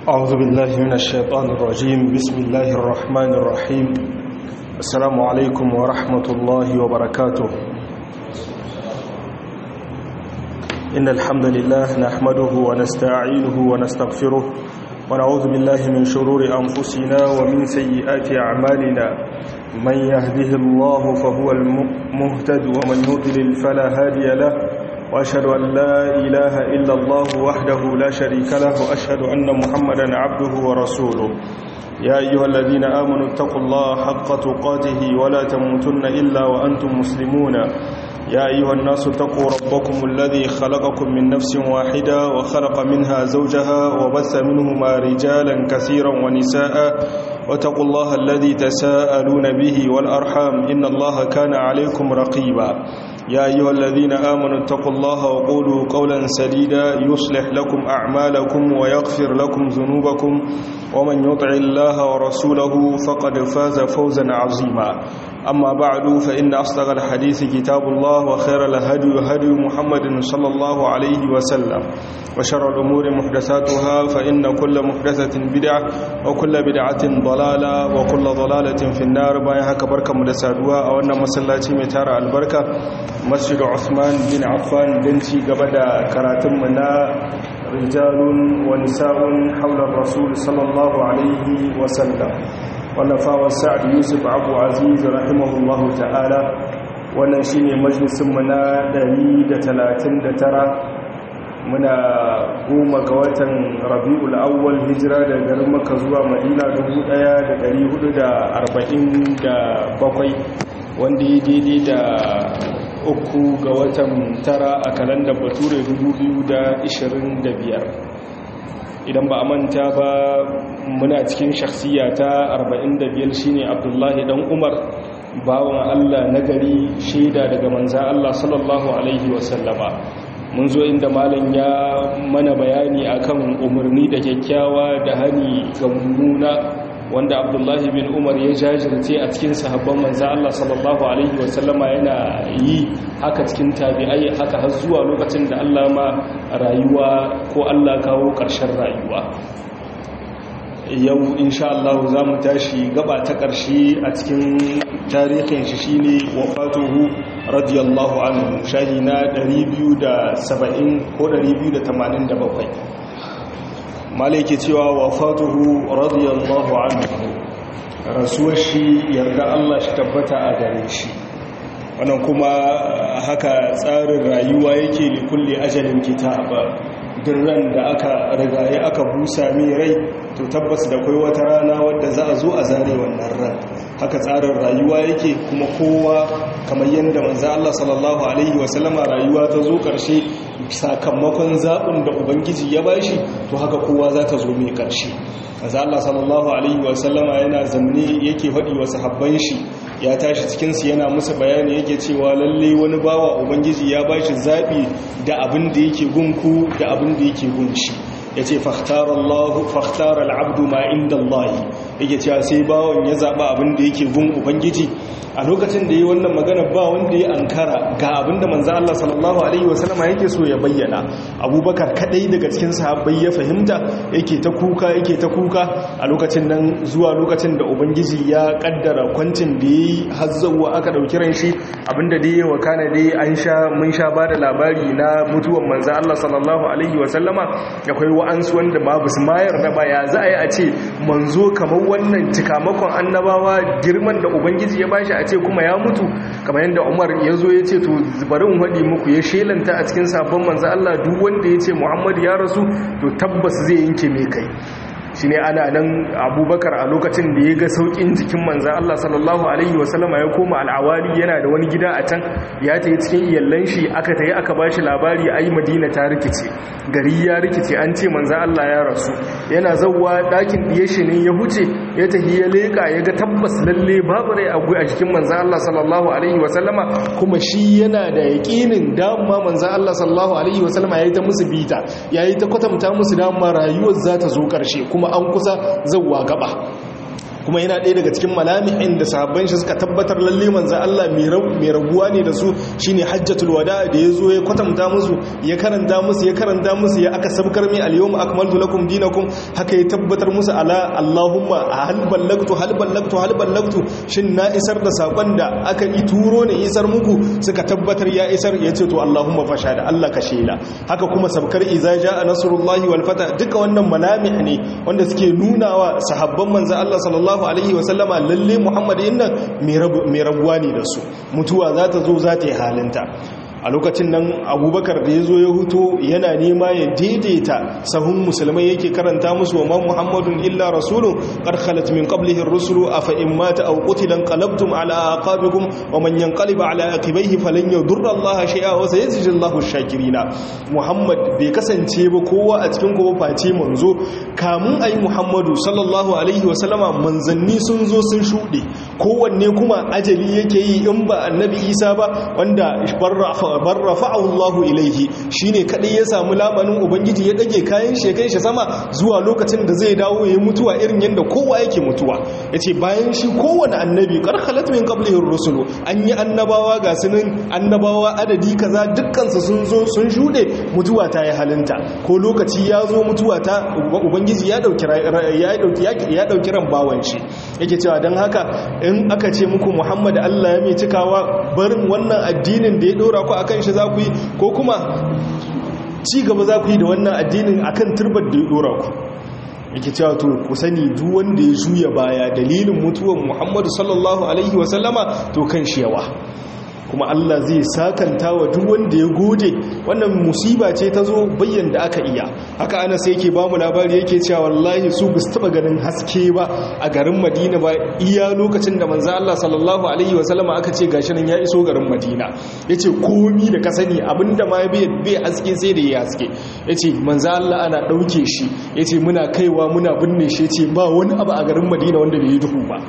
أعوذ بالله من الشيطان الرجيم بسم الله الرحمن الرحيم السلام عليكم ورحمة الله وبركاته إن الحمد لله نحمده ونستعينه ونستغفره ونعوذ بالله من شرور أنفسنا ومن سيئات أعمالنا من يهده الله فهو المهتد ومن يضلل فلا هادي له وأشهد أن لا إله إلا الله وحده لا شريك له وأشهد أن محمدا عبده ورسوله يا أيها الذين آمنوا اتقوا الله حق تقاته ولا تموتن إلا وأنتم مسلمون يا أيها الناس اتقوا ربكم الذي خلقكم من نفس واحدة وخلق منها زوجها وبث منهما رجالا كثيرا ونساء واتقوا الله الذي تساءلون به والأرحام إن الله كان عليكم رقيبا يا أيها الذين آمنوا اتقوا الله وقولوا قولا سديدا يصلح لكم أعمالكم ويغفر لكم ذنوبكم ومن يطع الله ورسوله فقد فاز فوزا عظيما أما بعد فإن أصدق الحديث كتاب الله وخير الهدي هدي محمد صلى الله عليه وسلم وشر الأمور محدثاتها فإن كل محدثة بدعة وكل بدعة ضلالة وكل ضلالة في النار بايها كبركة مدسادوها أو أن مسلاتي متارة البركة مسجد عثمان بن عفان بنتي قبدا كراتم منا رجال ونساء حول الرسول صلى الله عليه وسلم ونفاوى سعد يوسف عبو عزيز رحمه الله تعالى wannan shine majalisin mu na 139 muna goma ga watan Rabiul Awwal hijira daga garin Makka zuwa Madina 1447 wanda ya daidai da uku ga watan tara a kalandar Bature 2025 idan ba a manta ba muna cikin shakhsiya ta 45 shine abdullahi dan umar bawan allah nagari shaida daga manzan allah sallallahu alaihi wasallama mun zo inda malam ya mana bayani akan umarni da kyakkyawa da hani ga mummuna wanda abdullahi bin umar ya jajirce a cikin sahabban manzan allah sallallahu alaihi wasallama yana yi haka cikin tabi'ai haka har zuwa lokacin da allah ma rayuwa ko allah kawo ƙarshen rayuwa yau insha Allah za mu tashi gaba ta ƙarshe a cikin tarihin shi shine wafatuhu radiyallahu anhu shahi na 270 ko 287 malai ke cewa wafatuhu radiyallahu anhu rasuwar shi yarda Allah shi tabbata a gare shi wannan kuma haka tsarin rayuwa yake likulli ajalin kitaba ran da aka rigaye aka busa mai rai to tabbas da kai wata rana wadda za a zo a zare wannan ran haka tsarin rayuwa yake kuma kowa kamar yadda manzo Allah sallallahu alaihi wasallama rayuwa ta zo karshe sakamakon zaɓin da ubangiji ya bashi to haka kowa za ta zo mai karshe manzo Allah sallallahu alaihi wasallama yana zamne yake faɗi wa sahabban shi ya tashi cikinsu yana musu bayani yake cewa lalle wani bawa ubangiji ya ba shi zaɓi da abin da yake gunku da abin da yake gunshi ya ce fahtara al'abdu ma inda Allah yake cewa sai bawan ya zaɓa abin da yake gun ubangiji a lokacin da yi wannan magana ba wanda ya ankara ga abin da manzan Allah sallallahu Alaihi wasallama yake so ya bayyana abubakar kadai daga cikin sahabbai ya fahimta yake ta kuka yake ta kuka a lokacin nan zuwa lokacin da ubangiji ya kaddara kwancin da ya yi hazzawa aka ɗauki ran shi abinda da ya wakana dai an sha mun sha ba da labari na mutuwan manzan Allah sallallahu Alaihi wasallama akwai wa'ansu wanda ba su mayar da ba ya za a yi a ce manzo kamar wannan cikamakon annabawa girman da ubangiji ya bashi a ce kuma ya mutu kamar yadda umar ya zo ya ce to bari in waɗi muku ya shelanta a cikin sabon manzo Allah duk wanda ya ce muhammadu ya rasu to tabbas zai yanke mai kai shi ne ana nan abubakar a lokacin da ya ga saukin jikin manzan Allah sallallahu Alaihi wasallama ya koma al'awari yana da wani gida a can ya ta yi cikin iyallan shi aka ta yi aka ba shi labari a yi madina ta rikice gari ya rikice an ce manzan Allah ya rasu yana zauwa ɗakin ɗiye shi ne ya huce ya tafi ya leƙa ya ga tabbas lalle babu rai a jikin manzan Allah sallallahu Alaihi wasallama kuma shi yana da yaƙinin dama manzan Allah sallallahu Alaihi wasallama ya yi ta musu bita ya yi ta kwatanta musu dama rayuwar za ta zo ƙarshe kuma an kusa zauwa gaba kuma yana ɗaya daga cikin malamihin da sahabban shi suka tabbatar lalle manzo Allah mai rabuwa ne da su shine hajjatul wada da yazo ya kwatanta musu ya karanta musu ya karanta musu ya aka sabkar mai al-yawma akmaltu lakum dinakum haka ya tabbatar musu ala Allahumma hal ballagtu hal ballagtu hal ballagtu shin na isar da sakon da aka yi turo ne isar muku suka tabbatar ya isar ya ce to Allahumma fasha da Allah ka shela haka kuma sabkar iza jaa nasrullahi wal fata duka wannan malamih ne wanda suke nunawa sahabban manzo Allah sallallahu alaihi wa sallama lalle Muhammad innan mai rabuwa ne da su mutuwa za ta zo za ta yi halinta a lokacin nan abubakar da ya zo ya huto yana nema ya daidaita sahun musulmai yake karanta musu wa man muhammadun illa rasulun karkhalat min qablihi rusulu afa in mata aw qutilan qalabtum ala aqabikum wa man yanqalib ala aqibaihi falan yadurra allaha shay'a wa sayajzi allahu shakirina muhammad bai kasance ba kowa a cikin kowa face manzo kamun ayi muhammadu sallallahu alaihi wa sallama manzanni sun zo sun shude kowanne kuma ajali yake yi in ba annabi isa ba wanda barra bar rafa'ahu Allah ilaihi shine kadai ya samu lamanin ubangiji ya dage kayan shi kai shi sama zuwa lokacin da zai dawo yayin mutuwa irin yanda kowa yake mutuwa yace bayan shi kowanne annabi kar khalat min qablihi ar-rusul an yi annabawa ga sunan annabawa adadi kaza dukkan su sun zo sun shude mutuwa ta yi halinta ko lokaci ya zo mutuwa ta ubangiji ya dauki ya dauki ya dauki ran bawan shi yake cewa dan haka in aka ce muku Muhammad Allah ya mai cikawa barin wannan addinin da ya dora ku akan shi za ku yi ko kuma ci gaba za ku yi da wannan addinin akan turbar da ya dora ku yake cewa to ku sani duk wanda ya juya baya dalilin mutuwan Muhammadu sallallahu alaihi wasallama to kan shi yawa kuma Allah zai sakanta wa duk wanda ya gode wannan musiba ce ta zo bayyan da aka iya haka ana sai yake ba mu labari yake cewa wallahi su ba su taba ganin haske ba a garin Madina ba iya lokacin da manzo Allah sallallahu alaihi wasallama aka ce gashi nan ya iso garin Madina yace komi da ka sani abinda ma bai bai haske sai da ya haske yace manzo Allah ana dauke shi yace muna kaiwa muna binne shi yace ba wani abu a garin Madina wanda bai yi duhu ba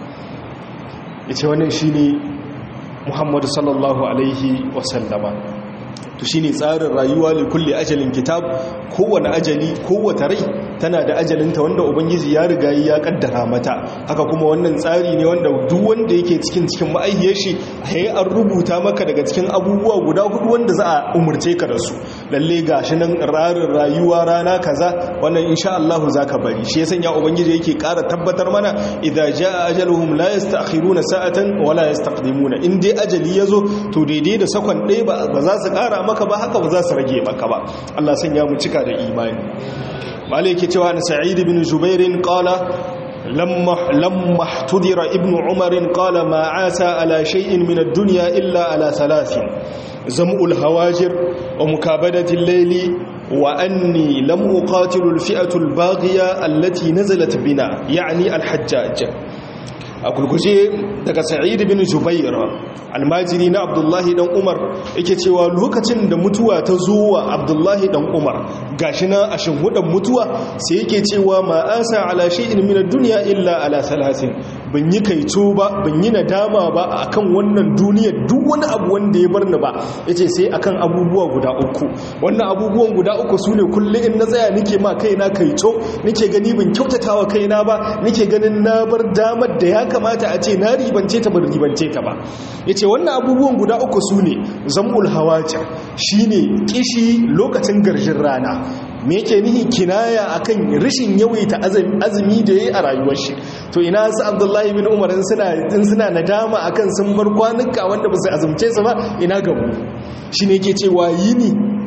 yace wannan shine muhammadu sallallahu alaihi wasallama to shine tsarin rayuwa li kulli ajalin kitab kowane ajali kowace rai tana da ajalinta wanda ubangiji ya riga ya kaddara mata haka kuma wannan tsari ne wanda duk wanda yake cikin cikin ma'aihiyar shi ai an rubuta maka daga cikin abubuwa guda hudu wanda za a umurce ka da su lalle gashi nan rarin rayuwa rana kaza wannan insha Allah zaka bari shi ya sanya ubangiji yake ƙara tabbatar mana idza jaa ajaluhum la yasta'khiruna sa'atan wa la yastaqdimuna in dai ajali yazo to daidai da sakon ɗaya ba za su ƙara maka ba haka ba za su rage maka ba Allah sanya mu cika da imani malai yake cewa na sa'id bin jubair qala lamma lamma ihtudira ibnu umar qala ma asa ala shay'in min ad-dunya illa ala thalathin zam'ul hawajir wa mukabadati al-layli wa anni lam uqatilu al-fi'atu al-baghiya allati nazalat bina yani al-hajjaj a kulkushe daga sa'id bin jubair almajiri na abdullahi dan umar yake cewa lokacin da mutuwa ta zo wa abdullahi dan umar gashi na a shinhudan mutuwa sai yake cewa ma asa ala shay'in min ad-dunya illa ala salasin ban yi kaito ba ban yi nadama ba akan wannan duniyar duk wani abu wanda ya bar ni ba yace sai akan abubuwa guda uku wannan abubuwan guda uku sune kullum in na tsaya nake ma kaina kaito nake gani ban kyautatawa kaina ba nake ganin na bar damar da ya kamata a ce na ribance ta ban ribance ta ba yace wannan abubuwan guda uku sune zamul hawaja shine kishi lokacin garjin rana me yake nihi kinaya akan rashin yawaita azumi da yayi a rayuwar shi to ina su Abdullahi bin Umar in suna in suna nadama akan sun bar kwanuka wanda ba su azumce su ba ina ga mu shine yake cewa yini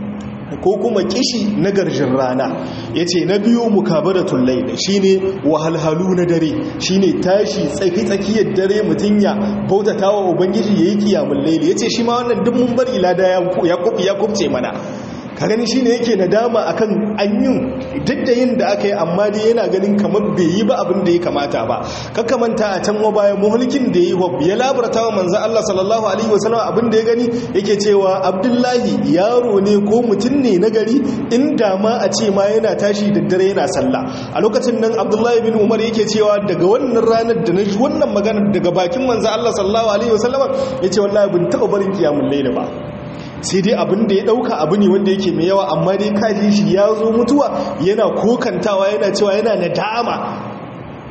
ko kuma kishi na garjin rana ya ce na biyu mukabaratul lail shine wahalhalu na dare shine tashi tsaki-tsakiyar dare mutum ya bautata wa ubangiji ya yi kiyamun laili ya ce shi ma wannan duk mun bari lada ya kubce mana ka gani shine yake nadama akan anyun duk da yin da aka yi amma dai yana ganin kamar bai yi ba abin da ya kamata ba kakamanta a can bayan muhulkin da yi ya labarta wa manzan Allah sallallahu alaihi wasallam abin da ya gani yake cewa abdullahi yaro ne ko mutum ne na gari inda ma a ce ma yana tashi da dare yana sallah a lokacin nan abdullahi bin umar yake cewa daga wannan ranar da na ji wannan magana daga bakin manzan Allah sallallahu alaihi wasallam yace wallahi bin taɓa barin kiyamun laila ba sai dai abin da ya dauka abu ne wanda yake mai yawa amma dai kaji shi ya zo mutuwa yana kokantawa yana cewa yana nadama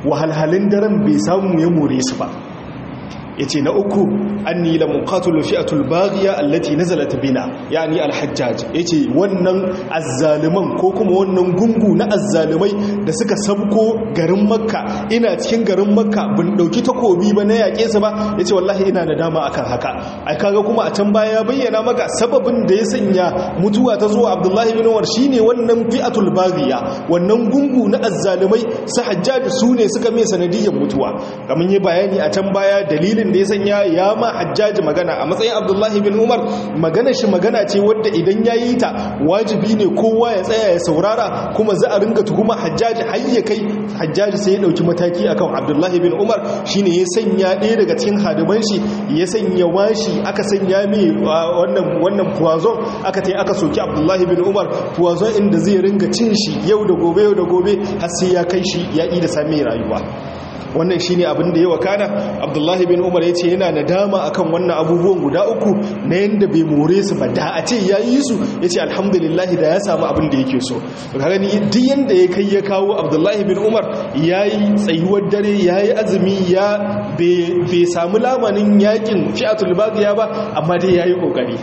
wahalhalin daren bai samu ya more su ba ya ce na uku an ni la muqatul fi'atul baghiya allati nazalat bina yani al-hajjaj yace wannan azzaliman ko kuma wannan gungu na azzalimai da suka sabko garin makka ina cikin garin makka bin dauki takobi ba na yake su ba yace wallahi ina da dama akan haka ai kaga kuma a can baya ya bayyana maka sababin da ya sanya mutuwa ta zuwa abdullahi bin umar shine wannan fi'atul baghiya wannan gungu na azzalimai su hajjaj su ne suka mai sanadiyyar mutuwa kamar yi bayani a can baya dalilin dalilin da ya sanya ya ma hajjaji magana a matsayin abdullahi bin umar magana shi magana ce wadda idan ya yi ta wajibi ne kowa ya tsaya ya saurara kuma za a ringa tuhuma hajjaji har ya kai hajjaji sai ya dauki mataki akan abdullahi bin umar shine ya sanya ɗaya daga cikin hadiman shi ya sanya washi aka sanya mai wannan wannan puwazon aka tai aka soki abdullahi bin umar puwazon inda zai ringa cin shi yau da gobe yau da gobe har sai ya kai shi ya yi da sami rayuwa wannan shi ne abin da ya wakana abdullahi bin umar ya ce yana nadama akan wannan abubuwan guda uku na yadda bai more su ba da a ce ya yi su ya ce alhamdulillahi da ya samu abin da yake so gani duk yadda ya kai ya kawo abdullahi bin umar ya yi tsayuwar dare ya yi azumi ya bai samu lamanin yakin fi'atul bagiya ba amma dai ya yi kokari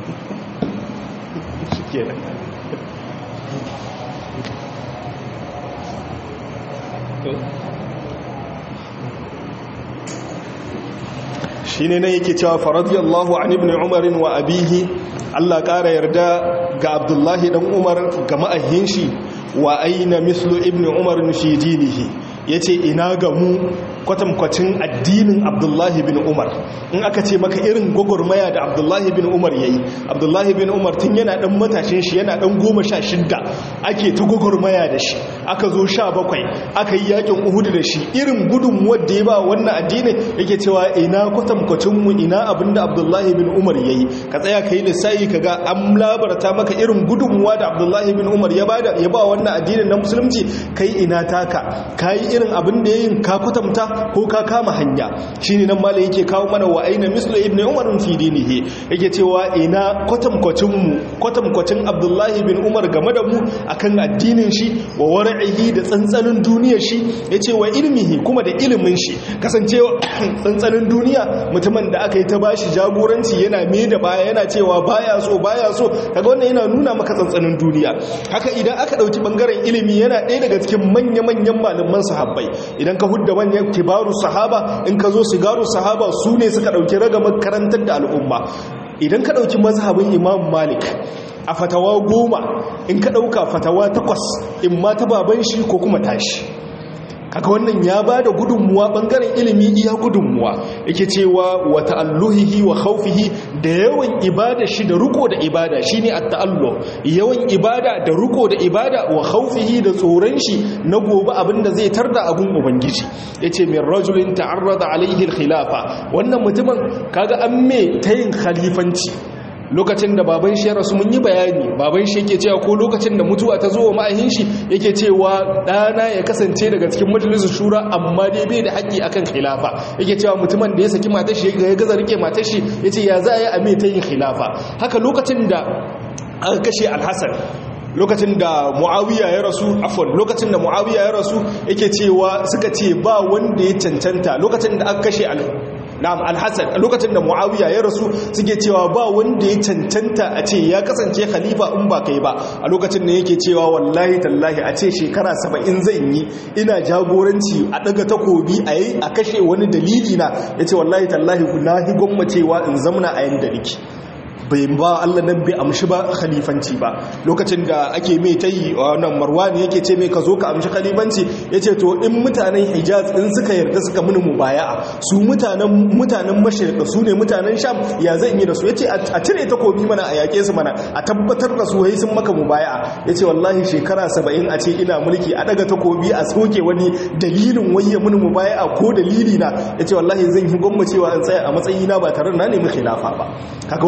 shi ne nan yake cewa faradiyallahu an ibn umarin wa abihi Allah ƙara yarda ga abdullahi dan umar ga ma'ahin shi wa aina mislu ibn umarin fi dinihi ya ce ina ga mu kwatankwacin addinin abdullahi bin umar in aka ce maka irin gwagwarmaya da abdullahi bin umar ya yi abdullahi bin umar tun yana dan matashin shi yana dan goma sha shidda ake ta gwagwarmaya da shi aka zo sha bakwai aka yi yakin uhudu da shi irin gudun wadda ya ba wannan addinin yake cewa ina kwatankwacin mu ina abinda abdullahi bin umar ya yi ka tsaya ka yi lissayi ka ga an labarta maka irin gudunmuwa da abdullahi bin umar ya ba wannan addinin na musulunci kai ina taka ka yi irin abin da ya yin ka kwatanta ko ka kama hanya shine nan malai yake kawo mana wa aina mislu ibnu umar fi dinihi yake cewa ina kwatankwacin mu kwatankwacin abdullahi bin umar game da mu akan addinin shi wa war'ihi da tsantsanin duniyar shi yace wa ilmihi kuma da ilimin shi kasancewa tsantsanin duniya mutumin da aka yi ta bashi jagoranci yana me da baya yana cewa baya so baya so kaga wannan yana nuna maka tsantsanin duniya haka idan aka dauki bangaren ilimi yana ɗaya daga cikin manya-manyan malaman sahabbai idan ka hudda manyan kibaru sahaba in ka zo sigaru sahaba su ne suka ɗauki ragamar karantar da al'umma idan ka ɗauki mazhabin imam malik a fatawa goma in ka ɗauka fatawa takwas in ma ta baban shi ko kuma tashi kaga wannan ya ba da gudunmuwa bangaren ilimi iya gudunmuwa yake cewa wa ta'alluhihi wa khawfihi da yawan ibada shi da ruko da ibada shine at-ta'alluh yawan ibada da ruko da ibada wa khawfihi da tsoron shi na gobe abinda zai tarda abun ubangiji yace min rajulin ta'arrada alaihi al-khilafa wannan mutumin kaga an me tayin khalifanci lokacin da baban shi ya rasu mun yi bayani baban shi yake cewa ko lokacin da mutuwa ta zo wa ma'ahin shi yake cewa ɗana ya kasance daga cikin majalisar shura amma dai bai da haƙƙi akan khilafa yake cewa mutumin da ya saki matar shi ya gaza rike matar shi yace ya za a yi a mai ta yin khilafa haka lokacin da aka kashe alhassan lokacin da muawiya ya rasu afon lokacin da muawiya ya rasu yake cewa suka ce ba wanda ya cancanta lokacin da aka kashe na'am alhassan lokacin da muawiya ya rasu suke cewa ba wanda ya cancanta a ce ya kasance khalifa in ba kai ba a lokacin da yake cewa wallahi tallahi a ce shekara saba'in zan yi ina jagoranci a daga takobi a yi a kashe wani dalili na ya ce wallahi tallahi na hi gwammacewa in zamna a yanda nake bai ba Allah nan bai amshi ba khalifanci ba lokacin da ake mai ta yi wannan marwani yake ce mai ka zo ka amshi khalifanci ya ce to in mutanen hijaz in suka yarda suka mini mubaya'a su mutanen mutanen mashirka su ne mutanen sham ya zan yi da su ya ce a cire takobi mana a yaƙe su mana a tabbatar da su wai sun maka mubaya'a ya ce wallahi shekara saba'in a ce ina mulki a daga takobi a soke wani dalilin waye mini mubaya'a ko dalili na ya ce wallahi zan yi gwammacewa in tsaya a matsayina ba tare da na nemi khilafa ba kaga wannan yana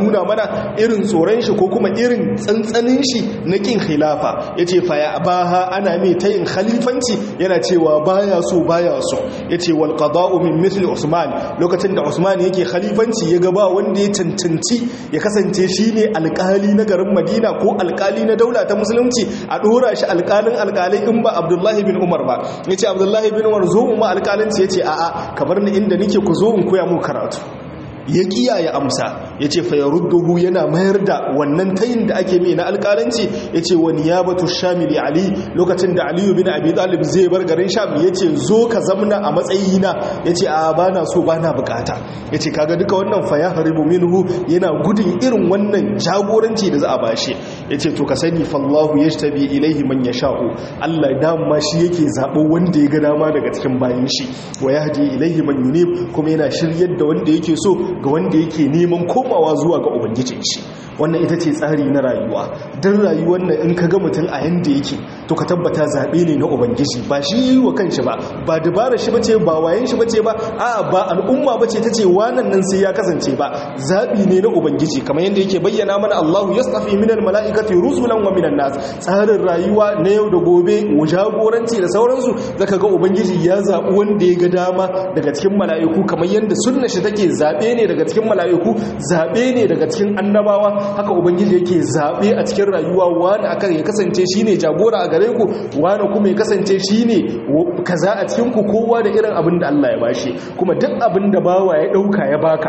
nuna mana irin tsoron shi ko kuma irin tsantsanin shi na kin khilafa yace fa ya abaha ana mai tayin khalifanci yana cewa baya so baya so yace wal qada'u min mithli usman lokacin da usman yake khalifanci ya ga ba wanda ya cancanci ya kasance shine alkali na garin madina ko alkali na daula ta musulunci a dora shi alkalin alkalai in ba abdullahi bin umar ba yace abdullahi bin umar zo mu ma alkalinci yace a'a ka bar ni inda nake ku zo in koya mu karatu ya kiyaye amsa ya ce fa ya rudduhu yana mayar da wannan tayin da ake mai na alƙalanci ya ce wani ya batu shamili ali lokacin da aliyu bin abi talib zai bar garin sham ya ce zo ka zamna a matsayina ya ce a ba na so ba na bukata ya ce kaga duka wannan fa ya haribu minhu yana gudun irin wannan jagoranci da za a bashi ya ce to ka sani fallahu ya tabi ilaihi man ya sha'u allah dama shi yake zaɓo wanda ya ga dama daga cikin bayan shi wa ya hadi ilaihi man yunib kuma yana shiryar da wanda yake so ga wanda yake neman komawa zuwa ga ubangijin shi wannan ita ce tsari na rayuwa don rayuwar nan in ka ga mutum a yanda yake to ka tabbata zaɓe ne na ubangiji ba shi yi wa kanshi ba ba dabara shi bace ba wayan shi bace ba a ba al'umma bace ta ce wannan nan sai ya kasance ba zaɓi ne na ubangiji kamar yadda yake bayyana mana Allahu yastafi minal mala'ikati rusulan wa minan nas tsarin rayuwa na yau da gobe jagoranci da sauransu zaka ga ubangiji ya zaɓi wanda ya ga dama daga cikin mala'iku kamar yadda sunna shi take zaɓe ne daga cikin mala'iku zaɓe ne daga cikin annabawa haka ubangiji yake zaɓe a cikin rayuwa wani akan ya kasance shine jagora a gare ku wani kuma ya kasance shine kaza a cikin ku kowa da irin abin da Allah ya bashi kuma duk abin da bawa ya ɗauka ya baka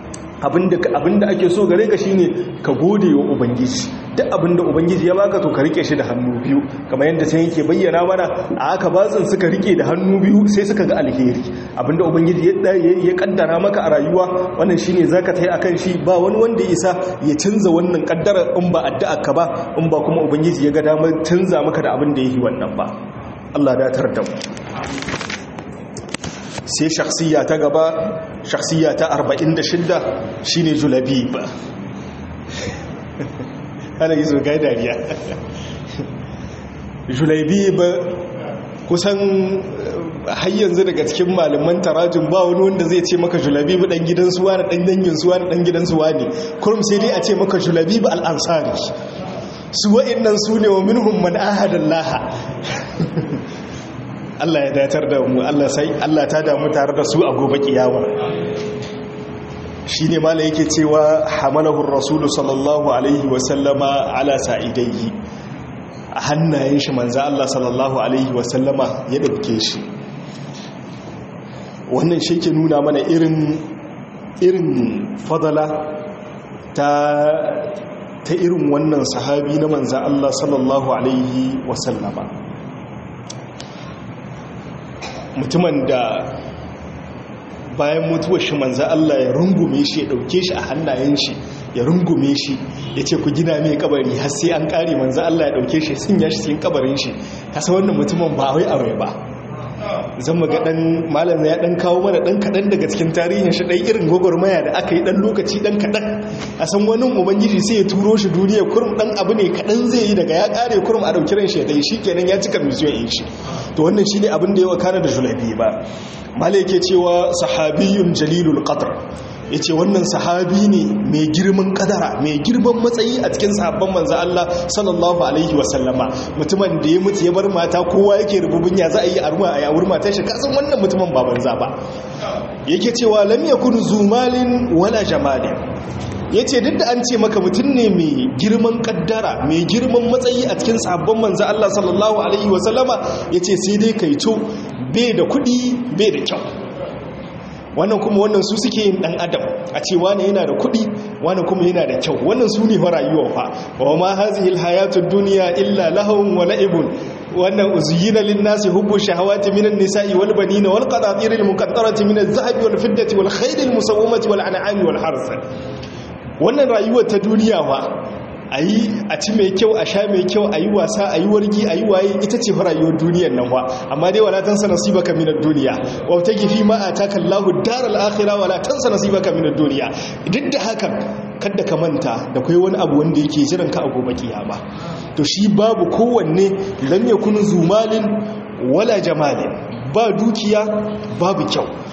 abinda ake so gare ka shine ka gode wa ubangiji duk abinda ubangiji ya baka to ka rike shi da hannu biyu kamar yadda sai yake bayyana mana a aka bazin suka rike da hannu biyu sai suka ga alheri abinda ubangiji ya kaddara maka a rayuwa wannan shine zaka tai akan shi ba wani wanda isa ya canza wannan kaddara in ba addu'a ka ba in ba kuma ubangiji ya ga damar canza maka da abin da yake wannan ba Allah da tar da mu sai shakhsiya ta gaba shakhsiya ta 46 shine julabib ana yi zogai dariya julabib kusan har yanzu daga cikin malaman tarajin ba wani wanda zai ce maka julabib dan gidan suwa na dan dangin suwa na dan gidan suwa ne kurum sai dai a ce maka julabib al-ansari su wa'annan su ne wa minhum man ahadallaha Allah ya datar da mu Allah sai Allah ta damu tare da su a gobe kiyama shine mala yake cewa hamalahu rasulu sallallahu alaihi wa sallama ala sa'idaihi a hannayen shi manzo Allah sallallahu alaihi wa sallama ya dauke shi wannan shi ke nuna mana irin irin fadala ta ta irin wannan sahabi na manzo Allah sallallahu alaihi wa sallama mutumin da bayan mutuwar shi manza Allah ya rungume shi ya dauke shi a hannayen shi ya rungume shi ya ce ku gina mai kabari har sai an kare manza Allah ya dauke shi sun ya shi cikin kabarin shi kasa wannan mutumin ba wai aure ba zan ga dan malam ya dan kawo mana dan kadan daga cikin tarihin shi dai irin gogormaya da aka yi dan lokaci dan kadan a san wani ubangiji sai ya turo shi duniya kurum dan abu ne kadan zai yi daga ya kare kurum a dauki ran shi ya dai shikenan ya cika mission din shi to wannan shine abin da ya wakana da Julaibi ba malai yake cewa sahabiyun jalilul qadr yace wannan sahabi ne mai girman kadara mai girman matsayi a cikin sahabban manzo Allah sallallahu alaihi wasallama mutumin da ya mutu ya bar mata kowa yake rububin ya za a yi arma a yawur matar shi kasan wannan mutumin ba banza ba yake cewa lam yakun zumalin wala jamalin ya ce duk da an ce maka mutum ne mai girman kaddara mai girman matsayi a cikin sabon manzo Allah sallallahu alaihi wasallama ya ce sai dai kai to bai da kudi bai da kyau wannan kuma wannan su suke yin dan adam a ce wani yana da kudi wani kuma yana da kyau wannan su ne rayuwa fa wa ma hazihi alhayatud dunya illa lahawun wa la'ibun wannan uzuyina linnasi hubbu shahawati minan nisa'i wal banina wal qanatir al muqattarati min adh-dhahabi wal fiddati wal khayl al musawwamati wal an'ami wal harth wannan rayuwar ta duniya ba a yi a ci mai kyau a sha mai kyau a yi wasa a yi wargi a yi waye ita ce rayuwar duniyar nan ba amma dai wala tansa nasibaka minad duniya wa ta gifi ma ataka Allahu daral akhirah wala tansa nasibaka minad duniya duk da hakan kada ka manta da kai wani abu wanda yake jiran ka a gobe kiyama to shi babu kowanne lam yakun zumalin wala jamalin ba dukiya babu kyau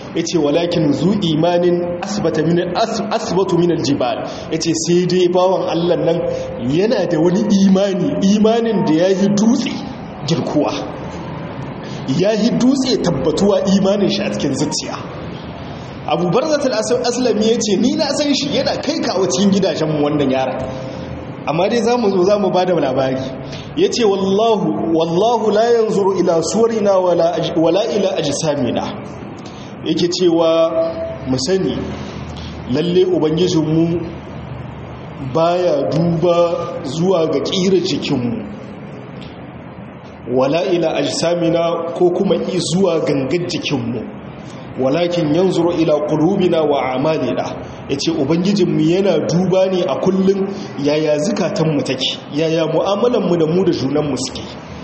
yace walakin zu imanin asbata min asbatu min aljibal yace sai dai bawan Allah nan yana da wani imani imanin da yayi dutse girkuwa yayi dutse tabbatuwa imanin shi a cikin zuciya Abu Barzat al-Aslami yace ni na san shi yana kai kawo cikin gidajen mu wannan yaran amma dai za mu zo za mu ba da labari ya ce wallahu wallahu la yanzuru ila suwarina wala ila ajisamina yake cewa mu sani lalle ubangijinmu baya duba zuwa ga ƙira jikinmu wala ila ajisamina ko kuma zuwa gangan jikinmu walakin yanzuru ila qulubina wa a'malina yace ubangijinmu yana duba ne a kullun yaya zukatanmu take yaya mu'amalanmu da mu da junanmu suke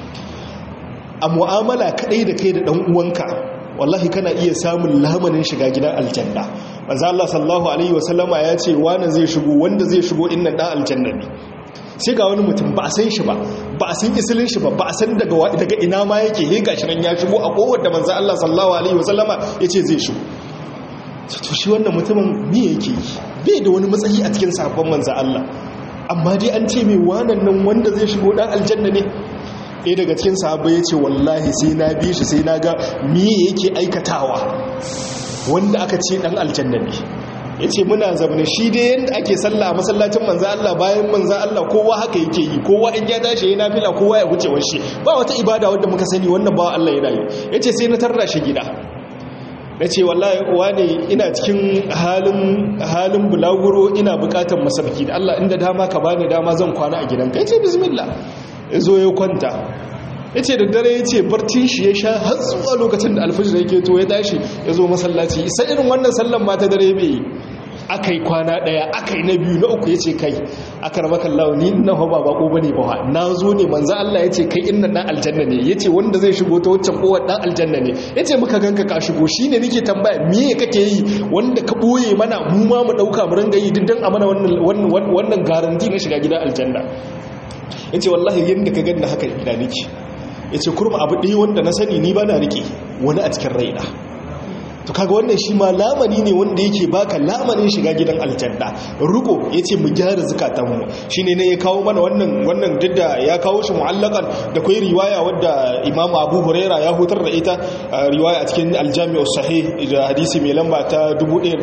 a mu'amala kadai da kai da dan uwanka wallahi kana iya samun lamanin shiga gidan aljanna manzo Allah sallallahu alaihi wasallama ya ce wani zai shigo wanda zai shigo innan dan aljanna ne sai ga wani mutum ba a san shi ba ba a san isilin shi ba ba a san daga daga ina ma yake he gashi nan ya shigo a kowar da manzo Allah sallallahu alaihi wasallama yace zai shigo to shi wannan mutumin me yake yi bai da wani matsayi a cikin sabon manzo Allah amma dai an ce mai wannan nan wanda zai shigo dan aljanna ne ɗaya daga cikin sahabbai ya ce wallahi sai na bi shi sai na ga me yake aikatawa wanda aka ce dan aljanna ne ya ce muna zaune shi dai yadda ake sallah a masallacin manzan Allah bayan manzan Allah kowa haka yake yi kowa in ya tashi ya nafila kowa ya wuce washe ba wata ibada wadda muka sani wannan ba Allah ya rayu ya ce sai na tarra shi gida na ce wallahi wane ina cikin halin halin bulaguro ina bukatar masarki da Allah inda dama ka bani dama zan kwana a gidanka ya ce bismillah ya zo ya kwanta ya ce da dare ya ce barcin shi ya sha har zuwa lokacin da alfajir yake to ya tashi ya zo masallaci isa irin wannan sallan ma ta dare bai yi aka yi kwana daya aka yi na biyu na uku ya ce kai aka rama kallawa ni na hau ba bako bane ba na zo ne manzo Allah ya ce kai inna dan aljanna ne ya ce wanda zai shigo ta waccan kowar dan aljanna ne ya ce muka ganka ka shigo shi ne nake tambaya me kake yi wanda ka boye mana mu ma mu dauka mu ringa yi diddan a mana wannan wannan garanti na shiga gidan aljanna ya ce wallahi yadda ka ganna haka ina nake ya ce kurma abu ɗaya wanda na sani ni ba na riƙe wani a cikin raina to kaga wannan shi ma lamani ne wanda yake baka lamanin shiga gidan aljanna ruko yace mu gyara zukatanmu shine ne ya kawo mana wannan wannan didda ya kawo shi mu'allakan da kai riwaya wadda Imam Abu Huraira ya hutar da ita riwaya a cikin Al-Jami' sahih da hadisi mai lamba ta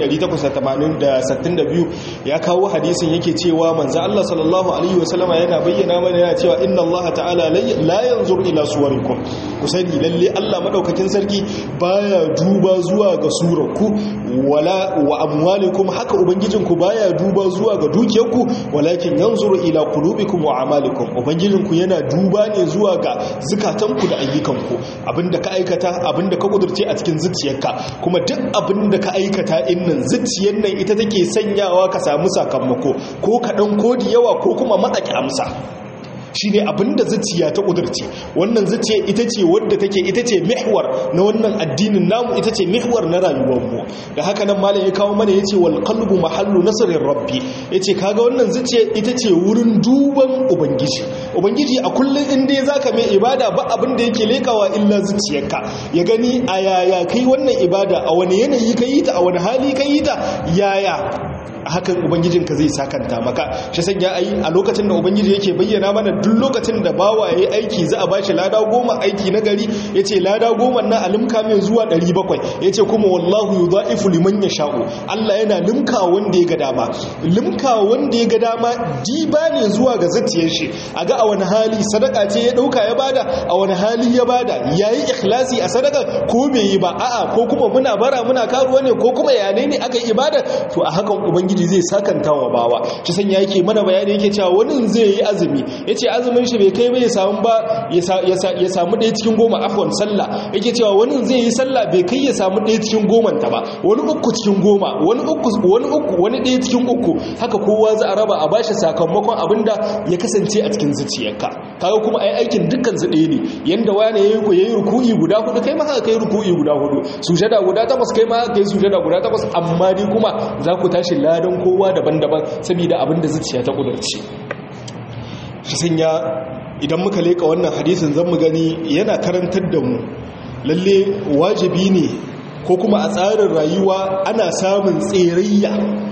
1882 ya kawo hadisin yake cewa manzo Allah sallallahu alaihi wasallama yana bayyana mana yana cewa inna Allah ta'ala la yanzur ila suwarikum ku sani lalle Allah madaukakin sarki baya duba zuwa ga surarku wala wa amwalikum haka ubangijinku baya duba zuwa ga dukiyarku walakin yanzuru ila qulubikum wa a'malikum ubangijinku yana duba ne zuwa ga zukatanku da ayyukanku abinda ka aikata abinda ka kudurce a cikin zuciyarka kuma duk abinda ka aikata innan zuciyar nan ita take sanyawa ka samu sakamako ko kaɗan ko da yawa ko kuma matsaki amsa shi ne abinda zuciya ta ƙudurce wannan zuciya ita ce wadda take ita ce mihwar na wannan addinin namu ita ce mihwar na rayuwarmu da haka nan malam ya kawo mana ya ce wal qalbu mahallu nasarin rabbi ya ce kaga wannan zuciya ita ce wurin duban ubangiji ubangiji a kullum in dai zaka mai ibada ba abin da yake lekawa illa zuciyarka ya gani a yaya kai wannan ibada a wani yanayi ka yi ta a wani hali ka yi ta yaya hakan ubangijinka zai sakanta maka shi sanya ayi a lokacin da ubangiji yake bayyana mana duk lokacin da bawa yayi aiki za a bashi lada goma aiki na gari yace lada goma na alimka mai zuwa 700 yace kuma wallahu yudha'ifu liman yasha'u Allah yana limka wanda ya ga dama limka wanda ya ga dama diba ne zuwa ga zatiyar shi aga a wani hali sadaka ce ya dauka ya bada a wani hali ya bada yayi ikhlasi a sadaka ko bai yi ba a'a ko kuma muna bara muna karuwa ne ko kuma yane ne aka yi ibada to a hakan ubangiji ubangiji zai sakanta wa bawa shi sanya yake mana bayani yake cewa wani zai yi azumi yace azumin shi bai kai bai samu ba ya samu ɗaya cikin goma afwan sallah yake cewa wani zai yi sallah bai kai ya samu ɗaya cikin goman ta ba wani uku cikin goma wani uku wani uku wani ɗaya cikin uku haka kowa za a raba a bashi sakamakon abinda ya kasance a cikin zuciyarka kaga kuma ai aikin dukkan su ɗaya ne yanda wani yayi ko yayi ruku'i guda hudu kai ma haka kai ruku'i guda hudu sujada guda takwas kai ma haka kai sujada guda takwas amma dai kuma za ku tashi ladan kowa daban-daban saboda abin da zuciya ta kudurce shi sanya idan muka leka wannan hadisin zan mu gani yana karantar da mu lalle wajibi ne ko kuma a tsarin rayuwa ana samun tserayya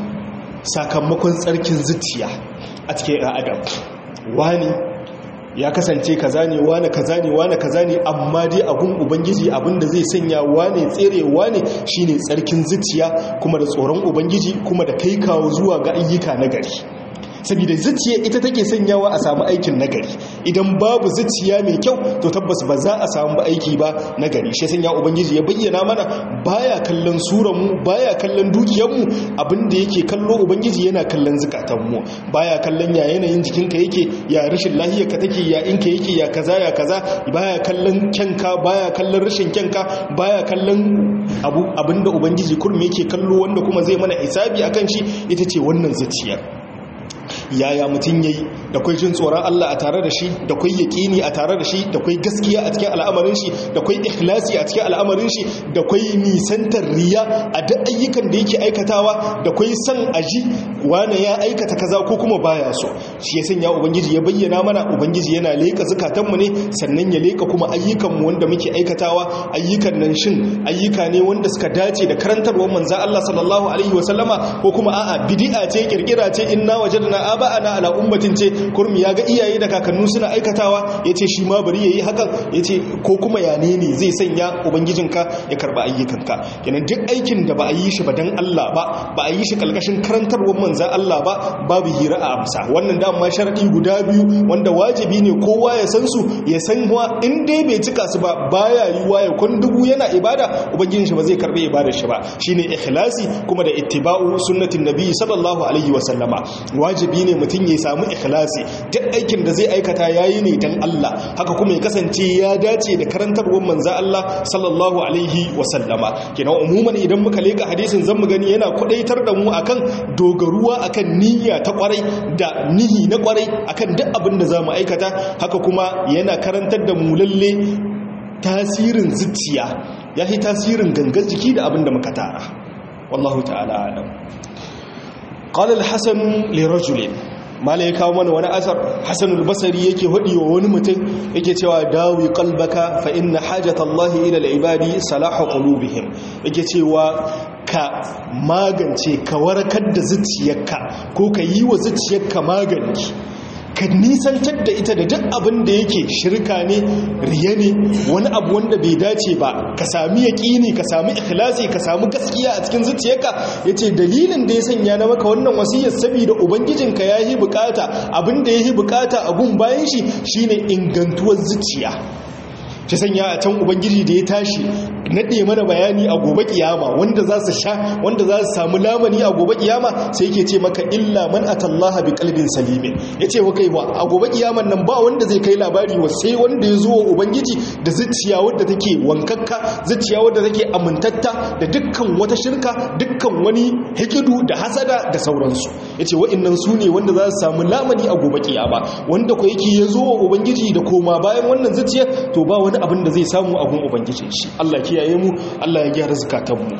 sakamakon tsarkin zuciya a cikin adam wani ya kasance kaza ne wane kaza ne wane kaza ne amma dai abun ubangiji abin da zai sanya wane tserewa ne shine tsarkin zuciya kuma da tsoron ubangiji kuma da kai kawo zuwa ga ayyuka na gari saboda zuciya ita take sanyawa a samu aikin nagari idan babu zuciya mai kyau to tabbas ba za a samu ba aiki ba nagari shi sanya ubangiji ya bayyana mana baya kallon suran mu baya kallon dukiyar mu abinda yake kallo ubangiji yana kallon zukatan mu baya kallon ya yanayin jikinka yake ya rashin lahiyar ka take ya inka yake ya kaza ya kaza baya kallon kyanka baya kallon rashin kyanka baya kallon abu abinda ubangiji kurmi yake kallo wanda kuma zai mana hisabi akan shi ita ce wannan zuciyar yaya mutum yayi da kwai jin tsoron Allah a tare da shi da kwai yaƙini a tare da shi da kwai gaskiya a cikin al'amarin shi da kwai ikhlasi a cikin al'amarin shi da kwai nisantar riya a duk ayyukan da yake aikatawa da kwai san aji wane ya aikata kaza ko kuma baya so shi ya sanya ubangiji ya bayyana mana ubangiji yana leka zakatan mu ne sannan ya leka kuma ayyukan mu wanda muke aikatawa ayyukan nan shin ayyuka ne wanda suka dace da karantarwar manzon Allah sallallahu alaihi wasallama ko kuma a'a bid'a ce kirkira ce inna wajadna aba'ana ala ummatin ce kurmi ya ga iyaye da kakannu suna aikatawa yace shi ma bari yayi hakan yace ko kuma ya ne ne zai sanya ubangijinka ya karba ayyukanka kenan duk aikin da ba a yi shi ba dan Allah ba ba a yi shi kalkashin karantarwar manzon Allah ba babu hira a amsa wannan da amma sharadi guda biyu wanda wajibi ne kowa ya san su ya san wa in dai bai cika su ba baya yiwa ya kun dubu yana ibada ubangijin shi ba zai karbe ibadar shi ba shine ikhlasi kuma da ittiba'u sunnatin nabi sallallahu alaihi wasallama wajibi ne mutum ya samu ikhlasi duk aikin da zai aikata yayi ne dan Allah haka kuma ya kasance ya dace da karantarwar manzo Allah sallallahu alaihi wasallama kenan umuman idan muka leka hadisin zan mu gani yana kudaitar da mu akan dogaruwa akan niyya ta kwarai da nihi na kwarai akan duk abin da zamu aikata haka kuma yana karantar da mu lalle tasirin zuciya yafi tasirin gangan jiki da abin da muka tara wallahu ta'ala alam qala al-hasan li rajulin mala ya kawo mana wani asar hasanul basari yake hudi wa wani mutum yake cewa dawi qalbaka fa inna hajatallahi ila al-ibadi salahu qulubihim yake cewa ka magance ka warkar da zuciyarka ko ka yi wa zuciyarka magani ka nisantar da ita da duk abin da yake shirka ne riya ne wani abu wanda bai dace ba ka sami yaƙini ka sami ikhlasi ka sami gaskiya a cikin zuciyarka yace dalilin da ya sanya na maka wannan wasiyar saboda ubangijinka yayi bukata abin da yayi bukata abun bayan shi shine ingantuwar zuciya ta sanya a can ubangiji da ya tashi naɗe mana bayani a gobe kiyama wanda za su sha wanda za su samu lamani a gobe kiyama sai yake ce maka illa man atallaha bi qalbin salimin yace wa kai wa a gobe kiyaman nan ba wanda zai kai labari wa sai wanda ya zo wa ubangiji da zuciya wadda take wankakka zuciya wadda take amintatta da dukkan wata shirka dukkan wani hikidu da hasada da sauransu yace wa'annan su ne wanda za su samu lamani a gobe kiyama wanda ko yake ya zo wa ubangiji da koma bayan wannan zuciya to ba wani abin da zai samu a gun ubangijin shi Allah kiyaye mu Allah ya gyara zakatanmu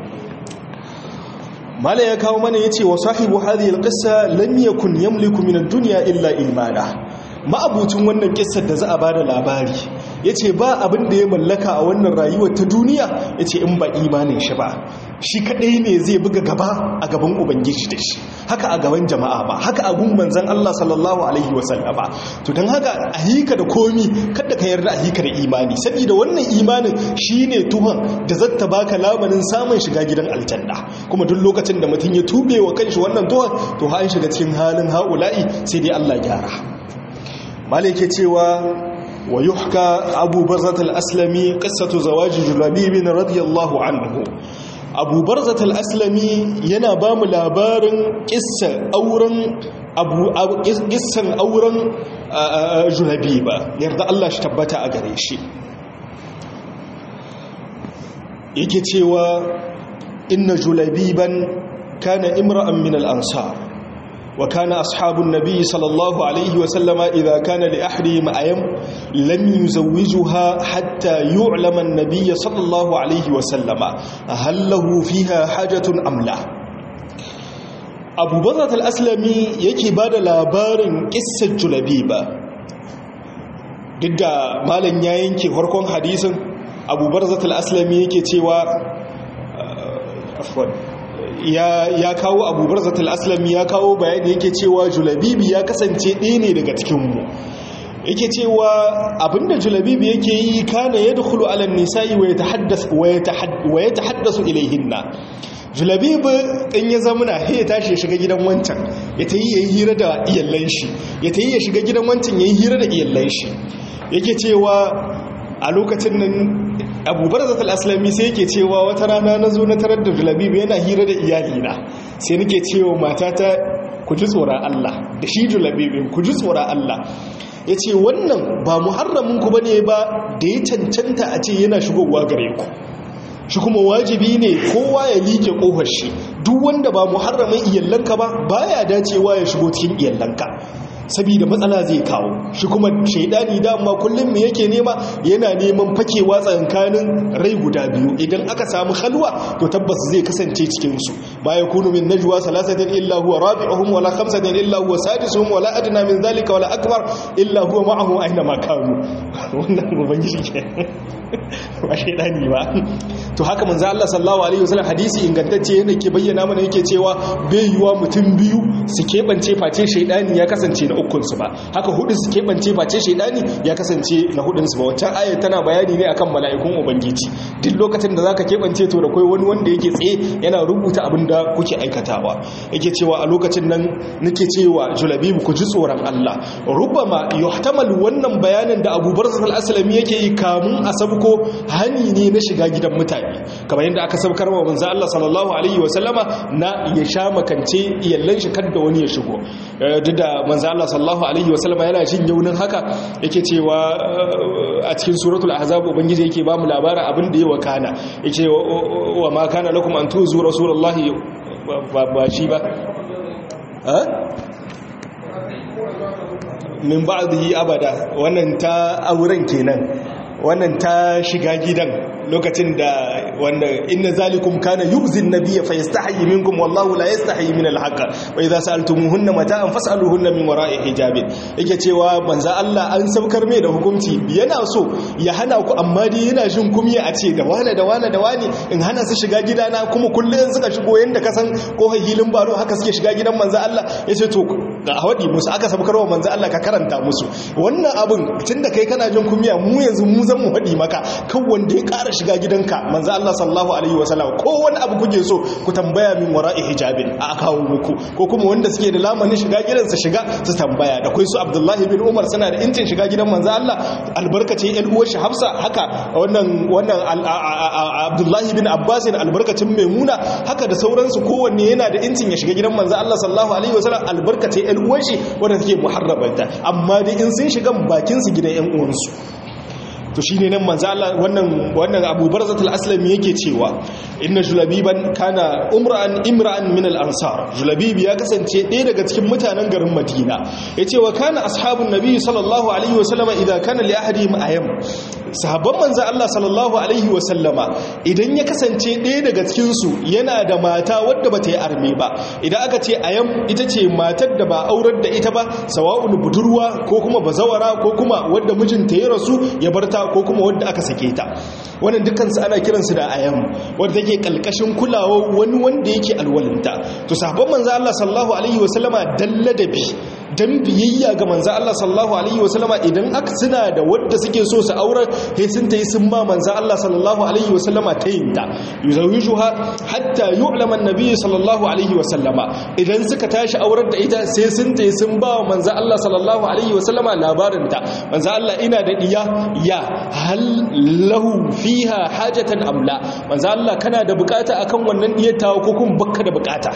mala ya kawo mana yace wa sahibu hadhihi alqissa lam yakun yamliku min ad-dunya illa ilmana ma'abucin wannan kissar da za a bada labari yace ba abin da ya mallaka a wannan rayuwar ta duniya yace in ba imanin shi ba shi kadai ne zai buga gaba a gaban ubangiji da shi haka a gaban jama'a ba haka a gun manzon Allah sallallahu alaihi wasallama to dan haka a hika da komi kada ka yarda a hika da imani saboda wannan imanin shine tuhan da zata baka lamarin samun shiga gidan aljanna kuma duk lokacin da mutum ya tube wa kanshi wannan tuhan to ha an shiga cikin halin haula'i sai dai Allah gyara malike cewa wa yuhka abu barzat al-aslami qissatu zawaji julabib radiyallahu anhu abu barzat al-aslami yana ba mu labarin kissan auren abu kissan auren julabiba yarda Allah shi tabbata a gare shi yake cewa inna julabiban kana imra'an min al-ansar وكان أصحاب النبي صلى الله عليه وسلم إذا كان لأحدهم أيم لم يزوجها حتى يعلم النبي صلى الله عليه وسلم هل له فيها حاجة أم لا أبو بضة الأسلمي يكي بعد لابار قصة جلبيبة ضد مالا ينكي هركون حديث أبو برزة الأسلمي يكي تيوى ya kawo abubuwar zatul aslami ya kawo bayani yake cewa julabibi ya kasance ɗaya ne daga cikinmu yake cewa abinda julabibi yake yi kana ya dukulu alan nisa'i wa ya tahaddasu ilaihinna julabibi in ya zamuna ya tashi ya shiga gidan wancan ya ta yi ya yi hira da iyallan shi ya ta yi ya shiga gidan wancan ya yi hira da iyallan shi yake cewa a lokacin nan abubuwar zatal aslami sai yake cewa wata rana na zo na tarar da julabibi yana hira da iyalina sai nake cewa matata ku ji tsoron Allah da shi julabibin ku ji tsoron Allah ya ce wannan ba muharraminku ba ne ba da ya cancanta a ce yana shigowa gare ku shi kuma wajibi ne kowa ya liƙe ƙofar shi duk wanda ba muharramin iyallanka ba baya dacewa ya shigo cikin iyallanka saboda matsala zai kawo shi kuma shaidani dama kullum me yake nema yana neman fakewa tsakankanin rai guda biyu idan aka samu halwa to tabbas zai kasance cikin su ba ya kunu min najwa salasatin illa huwa rabi'uhum wala khamsatin illa huwa sadisuhum wala adna min zalika wala akbar illa huwa ma'ahu aina ma kanu wannan ubangiji ke ba shaidani ba to haka manzo Allah sallallahu alaihi wasallam hadisi ingantacce yana ke bayyana mana yake cewa bai yiwa mutum biyu su keɓance face shaidani ya kasance na ukunsu ba haka hudu su keɓance face shaidani ya kasance na hudunsu ba wancan ayar tana bayani ne akan mala'ikun ubangiji duk lokacin da zaka keɓance to da kai wani wanda yake tsaye yana rubuta abin da kuke aikatawa yake cewa a lokacin nan nake cewa julabibu ku ji tsoron Allah rubama yuhtamal wannan bayanin da Abu Barzah al-Aslami yake yi kamun a sabko hani ne na shiga gidan mutane kamar yadda aka sabkar wa manzo Allah sallallahu alaihi wa sallama na ya sha makance iyallan shi kada wani ya shigo duk da manzo Allah sallallahu alaihi wa sallama yana jin yaunin haka yake cewa a cikin suratul ahzab ubangiji yake ba mu labarin abin da ya wakana yake wa ma kana lakum an tuzu rasulullahi ba shi ba min ba'dihi abada wannan ta auren kenan wannan ta shiga gidan lokacin da wanda inna zalikum kana yu'zin nabiyya fayastahi minkum wallahu la yastahi min al-haqq wa idza sa'altumuhunna mata'an fas'aluhunna min wara'i hijabin yake cewa manzo Allah an saukar mai da hukunci yana so ya hana ku amma dai yana jin kumya a ce da wani da wani da wani in hana su shiga gidana kuma kullun suka shigo yanda ka san ko hilin baro haka suke shiga gidan manzo Allah yace to ga hawadi musu aka saukar wa manzo Allah ka karanta musu wannan abun tunda kai kana jin kumya mu yanzu mu zan mu faɗi maka kan wanda ya ƙara shiga gidanka manzo Allah sallallahu alaihi wasallam ko wani abu kuke so ku tambaya min wara'i hijabin a kawo muku ko kuma wanda suke da lamanin shiga gidansa shiga su tambaya da kai su Abdullahi bin Umar suna da incin shiga gidan manzo Allah albarkacin ƴan uwar shi Hafsa haka wannan wannan Abdullahi bin Abbas albarkacin Maimuna haka da sauransu kowanne yana da incin ya shiga gidan manzo Allah sallallahu alaihi wasallam albarkacin ƴan uwar shi wanda take muharrabanta amma dai in sun shiga bakin su gidan ƴan uwansu to shi ne nan manzo Allah wannan wannan Abu Barzat al-Aslami yake cewa inna julabiban kana umra'an imra'an min al-ansar julabibi ya kasance ɗaya daga cikin mutanen garin Madina yace wa kana ashabun nabi sallallahu alaihi wa sallama idan kana li ahadihim ayam sahabban manzo Allah sallallahu alaihi wa sallama idan ya kasance ɗaya daga cikin su yana da mata wadda bata yi arme ba idan aka ce ayam ita ce matar da ba aurar da ita ba sawa'un budurwa ko kuma bazawara ko kuma wadda mijinta ya rasu ya barta ko kuma wadda aka sake ta wannan dukansu ana kiransu da ayam wadda take kalkashin kulawa wani wanda yake alwalinta to sahabban manzo Allah sallallahu alaihi wasallama dalladabi dan biyayya ga manzo Allah sallallahu alaihi wasallama idan aka suna da wadda suke so su aure sai sun tayi sun ba manzo Allah sallallahu alaihi wasallama tayinta yuzawijuha hatta yu'lama an-nabi sallallahu alaihi wasallama idan suka tashi aurar da ita sai sun tayi sun ba manzo Allah sallallahu alaihi wasallama labarinta manzo Allah ina da diya ya hal lahu fiha hajatan amla manzo Allah kana da bukata akan wannan diyar tawo ko kuma bakka da bukata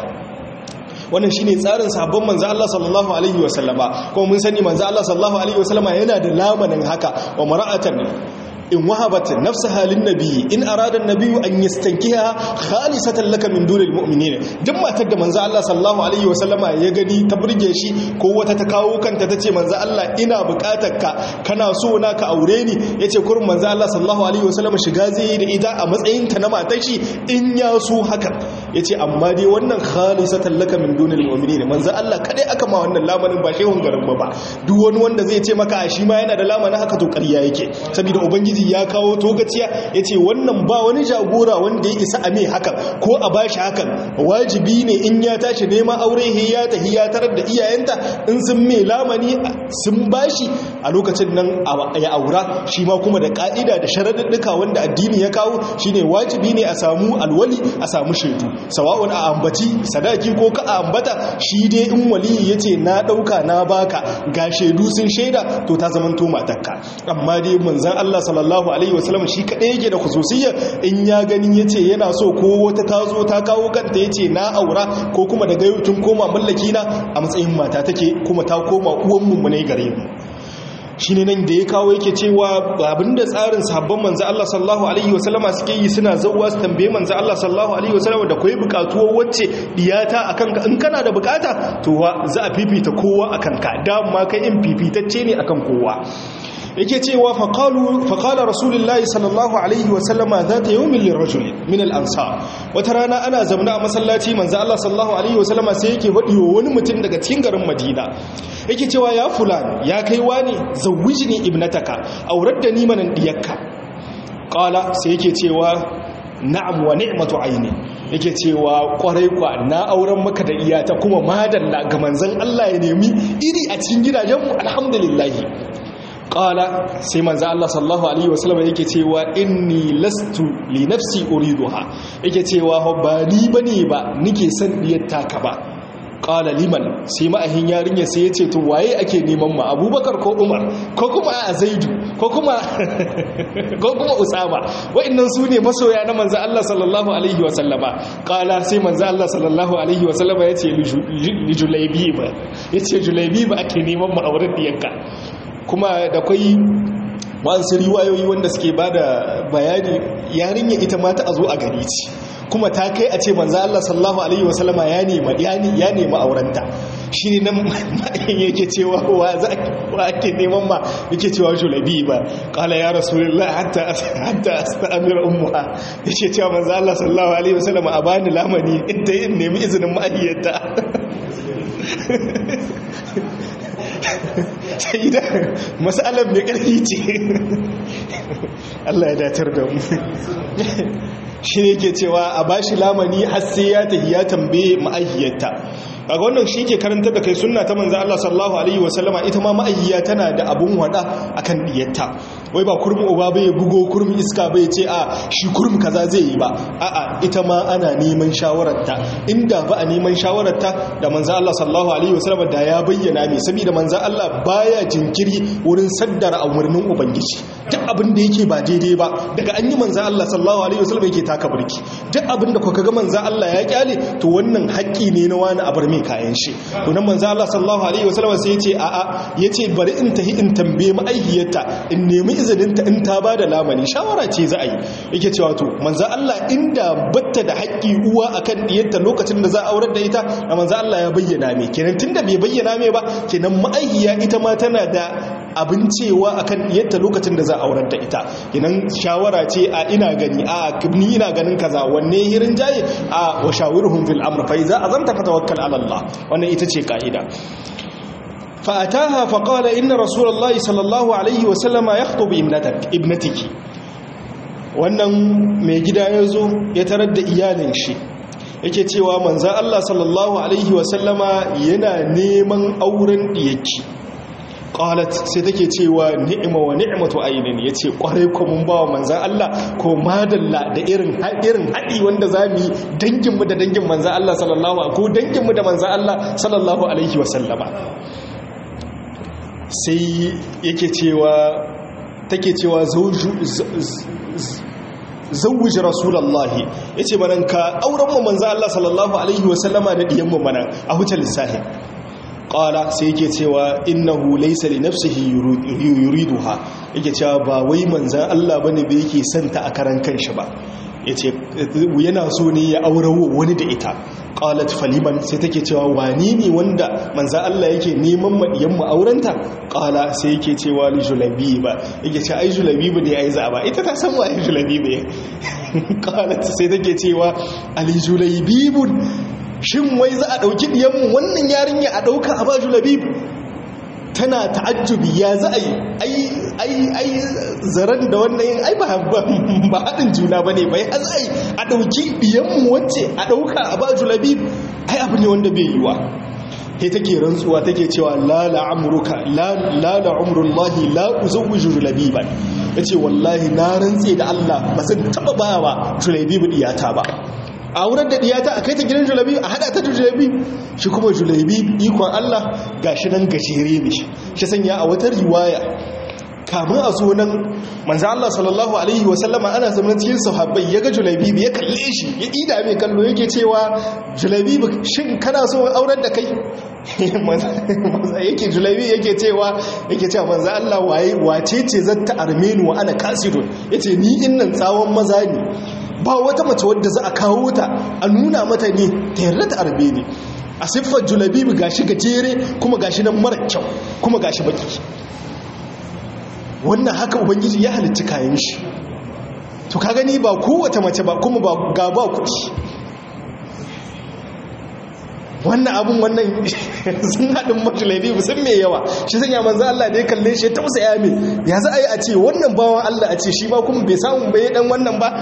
wannan shine tsarin sabon manzo Allah sallallahu alaihi wasallama kuma mun sani manzo Allah sallallahu alaihi wasallama yana da lamanin haka wa mar'atan in wahabat nafsaha lin nabi in arada an-nabi an yastankiha khalisatan laka min dunil mu'minin duk matar da manzo Allah sallallahu alaihi wasallama ya gani ta burge shi ko wata ta kawo kanta tace manzo Allah ina bukatar ka kana so na ka aure ni yace kurin manzo Allah sallallahu alaihi wasallama shiga zai yi da ita a matsayin ta na matar shi in ya so haka yace amma dai wannan khalisatan laka min dunil mu'minin manzo Allah kadai aka ma wannan lamanin ba shehun garin ba duk wani wanda zai ce maka a shi ma yana da lamanin haka to ƙarya yake saboda ubangiji ya kawo togaciya yace wannan ba wani jagora wanda ya isa a mai hakan ko a bashi hakan wajibi ne in ya tashi neman aure ya tahi ya tarar da iyayenta in sun mai lamani sun bashi a lokacin nan ya aura shi ma kuma da ka'ida da sharaɗuɗɗuka wanda addini ya kawo shine wajibi ne a samu alwali a samu shaidu sawa'un a ambaci sadaki ko ka a ambata shi dai in wali ya ce na ɗauka na baka ga shaidu sun shaida to ta zama to matakka amma dai manzan Allah sallallahu alaihi wasallam shi kaɗai yake da khususiyya in ya gani ya ce yana so ko wata ta zo ta kawo kanta ya ce na aura ko kuma daga yau kin koma mallaki na a matsayin mata take kuma ta koma uwan mu ne gare mu shine nan da ya kawo yake cewa abinda tsarin sahabban manzo Allah sallallahu alaihi wasallama suke yi suna zawwa su tambaye manzo Allah sallallahu alaihi wasallama da kai bukatuwa wacce diyata akan ka in kana da bukata to za a fifita kowa akan ka dama kai in fifitacce ne akan kowa yake cewa faƙala rasulullahi sallallahu alaihi wasallama za ta yi min lirajul min al'ansa wata rana ana zamna a masallaci manzo Allah sallallahu alaihi wasallama sai yake faɗi wa wani mutum daga cikin garin madina yake cewa ya fulan ya kai wani zawwijni ibnataka aurar da ni manan diyakka qala sai yake cewa na'am wa ni'matu aini yake cewa kwarai kwa na auren maka da iyata kuma madalla ga manzon Allah ya nemi iri a cikin gidajenmu alhamdulillah qala sai manzo Allah sallallahu alaihi wasallam yake cewa inni lastu li nafsi uriduha yake cewa ba ni bane ba nike son diyar taka ba qala liman sai ma'ahin yarinya sai yace to waye ake neman ma Abubakar ko Umar ko kuma a Zaidu ko kuma ko kuma Usama wa'annan su ne masoya na manzo Allah sallallahu alaihi wasallama qala sai manzo Allah sallallahu alaihi wasallama yace li Julaybi ba yace Julaybi ba ake neman ma auren diyarka kuma da kwai wasu riwayoyi wanda suke ba da bayani yarinya ita mata a zo a gari ce kuma ta kai a ce manzo Allah sallallahu alaihi wasallama ya nema ya nema aurenta shine nan yake cewa wa za wa ake neman ma yake cewa julabi ba qala ya rasulullah hatta hatta astamir ummuha yake cewa manzo Allah sallallahu alaihi wasallama a bani lamani inda yin nemi izinin ma'ayyata sai da matsalar mai ƙarfi ce Allah ya datar da mu shi ne ke cewa a bashi lamani har sai ya tafi ya tambaye ma'ahiyarta kaga wannan shi ke karanta da kai sunna ta manzo Allah sallallahu alaihi wasallama ita ma ma'ahiya tana da abun wada akan diyarta wai ba kurmi uba bai bugo kurmi iska bai ce a shi kurmi kaza zai yi ba a'a ita ma ana neman shawararta inda ba a neman shawararta da manzo Allah sallallahu alaihi wasallama da ya bayyana me saboda manzo Allah baya jinkiri wurin saddara umarnin ubangiji duk abin da yake ba daidai ba daga an yi manzo Allah sallallahu alaihi wasallama yake taka burki duk abin da kuka ga manzo Allah ya kyale to wannan haƙƙi ne na wani abar mai kayan shi to nan manzo Allah sallallahu alaihi wasallama sai yace a'a yace bari in tahi in tambaye ma'aihiyarta in nemi izininta in ta ba da lamani shawara ce za a yi yake cewa to manzan Allah inda batta da haƙƙi uwa akan diyarta lokacin da za a aurar da ita da manzan Allah ya bayyana mai kenan tunda bai bayyana mai ba kenan ma'aihiya ita ma tana da abin cewa akan diyarta lokacin da za a aurar da ita kenan shawara ce a ina gani a ni ina ganin kaza wanne hirin jaye a wa shawiruhum fil amr fa iza azamta fatawakkal ala Allah wannan ita ce ka'ida فأتاها فقال إن رسول الله صلى الله عليه وسلم يخطب ابنتك ابنتك wannan mai gida ya zo ya tarar da iyalin shi yake cewa manzan Allah sallallahu Alaihi wasallama yana neman auren diyaki qalat sai take cewa ni'ima wa ni'matu ainin yace kwarai ko mun bawa manzan Allah ko madalla da irin irin hadi wanda zamu yi dangin mu da dangin manzan Allah sallallahu alaihi ko dangin mu da manzan Allah sallallahu alaihi wasallama sai yake cewa take cewa zawuji rasulallahi ya ce manan ka aurenmu manzan Allah sallallahu Alaihi wasallama da ɗiyanmu manan a hutar lissahi ƙala sai yake cewa innahu laysa li nafsihi yuriduha yake cewa ba wai manzan Allah bane ba yake santa a karan kanshi ba yace yana so ne ya aurawo wani da ita qalat faliman sai take cewa wani ne wanda manzo Allah yake neman madiyan mu aurenta qala sai yake cewa li julabi ba yake ce ai julabi ba ne ai zaba ita ta san wai julabi ba qalat sai take cewa ali julaybibun shin wai za a dauki diyan mu wannan yarinya a dauka a ba julaybib tana ta'ajjubi ya za a yi ai ai zaren da wannan yin ai ba haɗin juna ba ne bai har ai a ɗauki ɗiyanmu wacce a ɗauka a ba julabi ai abu ne wanda bai yiwa sai take rantsuwa take cewa lala amurka lala umrullahi la uzawwiju julabi ba yace wallahi na rantse da Allah ba zan taba ba wa julabi diyata ba a wurin da diyata a kai ta gidan julabi a hada ta julabi shi kuma julabi ikon Allah gashi nan gajere ne shi sanya a wata riwaya kamun a zo nan manzo Allah sallallahu alaihi wasallama ana zaman cikin sahabbai yaga julabi ya kalle shi ya ida mai kallo yake cewa julabi shin kana so auren da kai yake julabi yake cewa yake cewa manzo Allah waye wace ce zata armenu wa ana kasidun yace ni innan tsawon maza ne ba wata mace wadda za a kawo ta a nuna mata ne ta yarda ta arbe ne a siffar julabibi gashi gajere kuma gashi nan mara kyau kuma gashi baki wannan haka ubangiji ya halitta kayan shi to ka gani ba kowace mace ba kuma ba ga ba kuɗi wannan abun wannan sun haɗin majulabi musan mai yawa shi sanya manzan Allah da ya kalle shi ya tausa ya mai ya za a yi a ce wannan bawan Allah a ce shi ba kuma bai samun bai dan wannan ba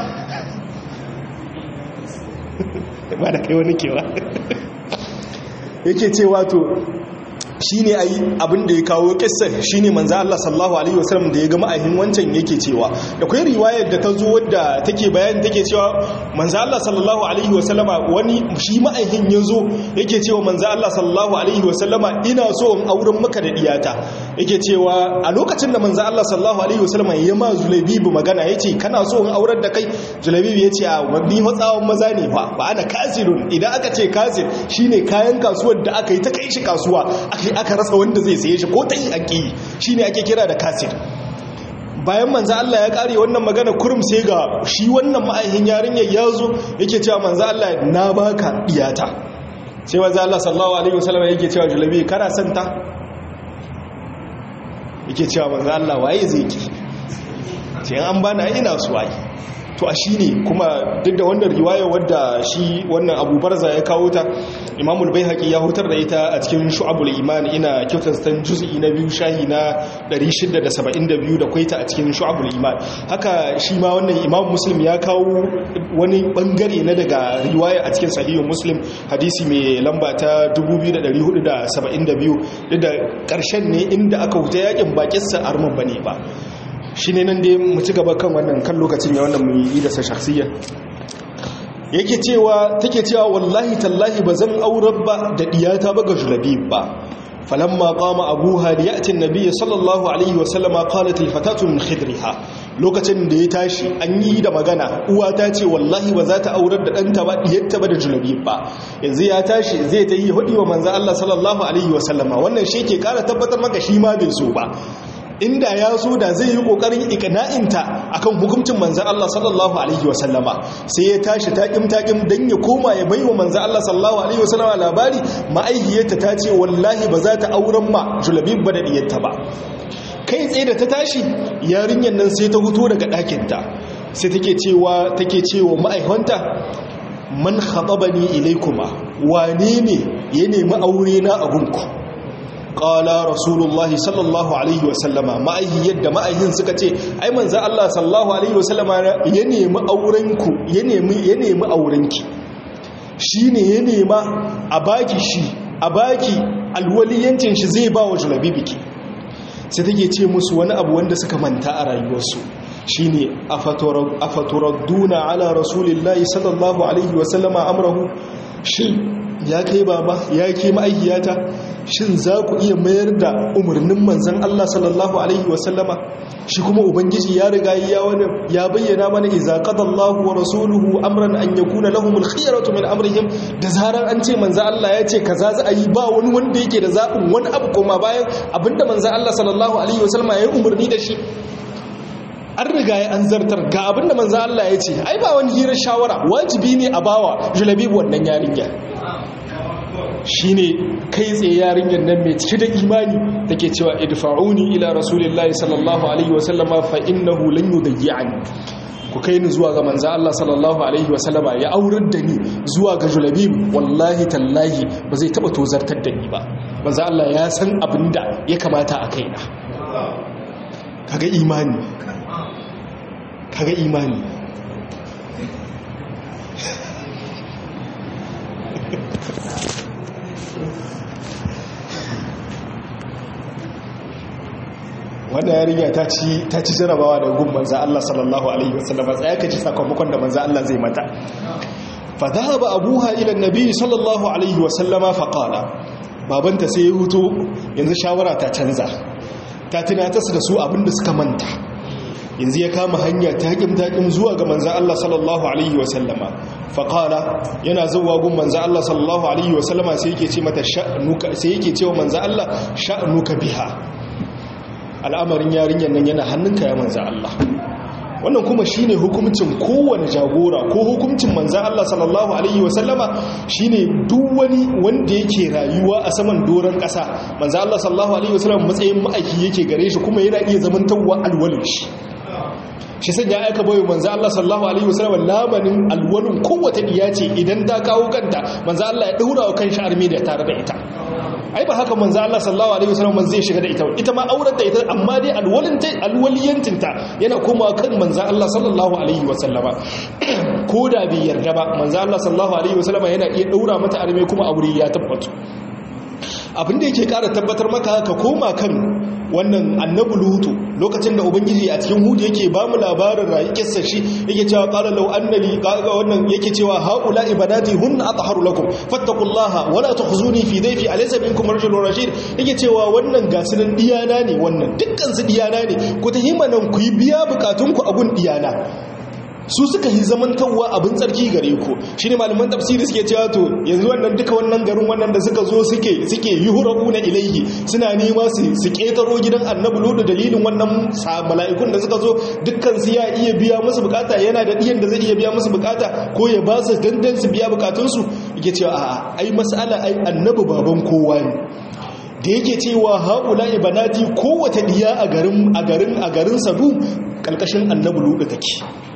ba da kai wani kewa yake ce wato shi ne a yi abin da ya kawo kisar shi ne manza Allah sallahu Alaihi wasallam da ya ga ma'ahin wancan yake cewa da kwai riwayar da ta zo wadda take bayan take cewa manza Allah sallallahu Alaihi wasallama wani shi ma'ahin ya zo yake cewa manza Allah sallallahu Alaihi wasallama ina so in auren maka da diyata yake cewa a lokacin da manza Allah sallallahu Alaihi wasallama ya ma zulabibu magana ya ce kana so in aurar da kai zulabibu ya ce a wani matsawon maza ne fa ba ana kasirun idan aka ce kasir shine kayan kasuwar da aka yi ta kai shi kasuwa aka aka rasa wanda zai saye shi ko ta yi ake yi shi ne ake kira da kasir bayan manza Allah ya kare wannan magana kurum sai ga shi wannan ma'aihin yarinyar ya zo yake cewa manza Allah na baka iyata sai manza Allah sallallahu alaihi wasallam yake cewa julabi kana son ta yake cewa manza Allah waye zai ki sai an bana ina su waye to a shi ne kuma duk da wannan riwaya wadda shi wannan abu barza ya kawo ta imamul bai haƙi ya hutar da ita a cikin shu'abul iman ina kyautar juz'i na biyu shahi na 672 da kwaita a cikin shu'abul iman haka shi ma wannan imam muslim ya kawo wani bangare na daga riwaya a cikin sahihun muslim hadisi mai lamba ta 2472 duk da ƙarshen ne inda aka huta yakin bakinsa arman bane ba shi ne nan dai mu ci gaba kan wannan kan lokacin ya wannan mu yi da sa shakhsiyya yake cewa take cewa wallahi tallahi bazan aurar ba da diyata ba ga julabib ba falamma qama abuha li ya'ti an-nabiy sallallahu alaihi wa sallama qalat al-fatatu min khidriha lokacin da ya tashi an yi da magana uwa ta ce wallahi ba za ta aurar da danta ba diyarta ba da julabib ba yanzu ya tashi zai ta yi hudi wa manzo Allah sallallahu alaihi wa sallama wannan shi ke kara tabbatar maka shi ma bai so ba inda ya so da zai yi kokarin ikana'inta akan hukuncin manzan Allah sallallahu alaihi wasallama sai ya tashi taƙim taƙim don ya koma ya baiwa manzan Allah sallallahu alaihi wasallama labari ma'aihiyarta ta ce wallahi ba za ta auren ma julabib ba da diyarta ba kai tsaye da ta tashi yarinyar nan sai ta huto daga ɗakinta sai take cewa take cewa ma'aihanta man khatabani ilaikuma wane ne ya nemi aure na a gunku qala rasulullahi sallallahu alaihi wasallama ma'aihi yadda ma'aihin suka ce ai manzo Allah sallallahu alaihi wasallama ya nemi aurenku ya nemi ya nemi aurenki shine ya nema a baki shi a baki alwaliyancin shi zai ba wa julabibiki sai take ce musu wani abu wanda suka manta a rayuwarsu shine afaturaduna ala rasulillahi sallallahu alaihi wasallama amrahu shin ya kai baba ya kai ma'aikiyata shin za ku iya mayar da umarnin manzan Allah sallallahu Alaihi wasallama shi kuma ubangiji ya riga ya bayyana mana iza qadallahu wa rasuluhu amran an yakuna lahumul khiyaratu min amrihim da zarar an ce manzan Allah ya ce kaza za a yi ba wani wanda yake da zaɓin wani abu koma bayan abinda manzan Allah sallallahu Alaihi wasallama ya yi umarni da shi an riga ya an zartar ga abinda manzan Allah ya ce ai ba wani hirar shawara wajibi ne a bawa julabibu wannan yarinya shi ne kai tsaye yarinyar nan mai cike da imani take cewa idfa'uni ila rasulillahi sallallahu alaihi wasallama fa innahu lan yudayyi'ani ku kai ni zuwa ga manzo Allah sallallahu alaihi wasallama ya aurar da ni zuwa ga julabib wallahi tallahi ba zai taba tozartar da ni ba manzo Allah ya san abinda ya kamata a kaina kaga imani kaga imani wannan yarinya ta ci ta ci jarabawa da gun manzo Allah sallallahu alaihi wasallam tsaya ka ji sakamakon da manzo Allah zai mata fa dhahaba abuha ila annabi sallallahu alaihi wasallama fa qala babanta sai ya huto yanzu shawara ta canza ta tunatar da su abinda suka manta yanzu ya kama hanya taƙim taƙim zuwa ga manzan Allah sallallahu Alaihi wasallama faƙala yana zuwa gun manzan Allah sallallahu Alaihi wasallama sai yake ce mata sha'anuka sai yake cewa manzan Allah sha'anuka biha al'amarin yarinyar nan yana hannunka ya manzan Allah wannan kuma shine hukuncin kowane jagora ko hukuncin manzan Allah sallallahu alaihi wasallama shine duk wani wanda yake rayuwa a saman doron ƙasa manzan Allah sallallahu alaihi wasallama matsayin ma'aiki yake gare shi kuma yana iya zamantawa alwalin shi shi sanya aika bayo manzo Allah sallallahu alaihi wasallam lamanin alwalin kowace diya ce idan ta kawo kanta manzo Allah ya daura wa kan armi da tare da ita ai ba haka manzo Allah sallallahu alaihi wasallam man zai shiga da ita ita ma aurar da ita amma dai alwalin ta alwaliyantin ta yana komawa kan manzo Allah sallallahu alaihi wasallama ko da bai yarda ba manzo Allah sallallahu alaihi wasallama yana iya daura mata armi kuma aure ya tabbata abinda yake kara tabbatar maka ka koma kan wannan annabi lutu lokacin da ubangiji a cikin hudu yake ba mu labarin rayuwarsa shi yake cewa qala law annali qaga wannan yake cewa haula ibadati hunna atharu lakum fattaqullaha wala tukhzuni fi dayfi alaysa minkum rajulun rashid yake cewa wannan gasunan diyana ne wannan dukkan su diyana ne ku tahimanan ku yi biya bukatun ku abun diyana su suka yi zamantarwa abin tsarki gare ku shi ne malaman tafsiri suke cewa to yanzu wannan duka wannan garin wannan da suka zo suke suke yuhurabu na ilaihi suna nema su su ketaro gidan annabi lodu dalilin wannan mala'ikun da suka zo dukkan su ya iya biya musu bukata yana da diyan da zai iya biya musu bukata ko ya ba su dandan su biya bukatun su yake cewa a'a ai mas'ala ai annabi baban kowa ne da yake cewa haula ibanati kowace diya a garin a garin a garin sadu kalkashin annabi lodu take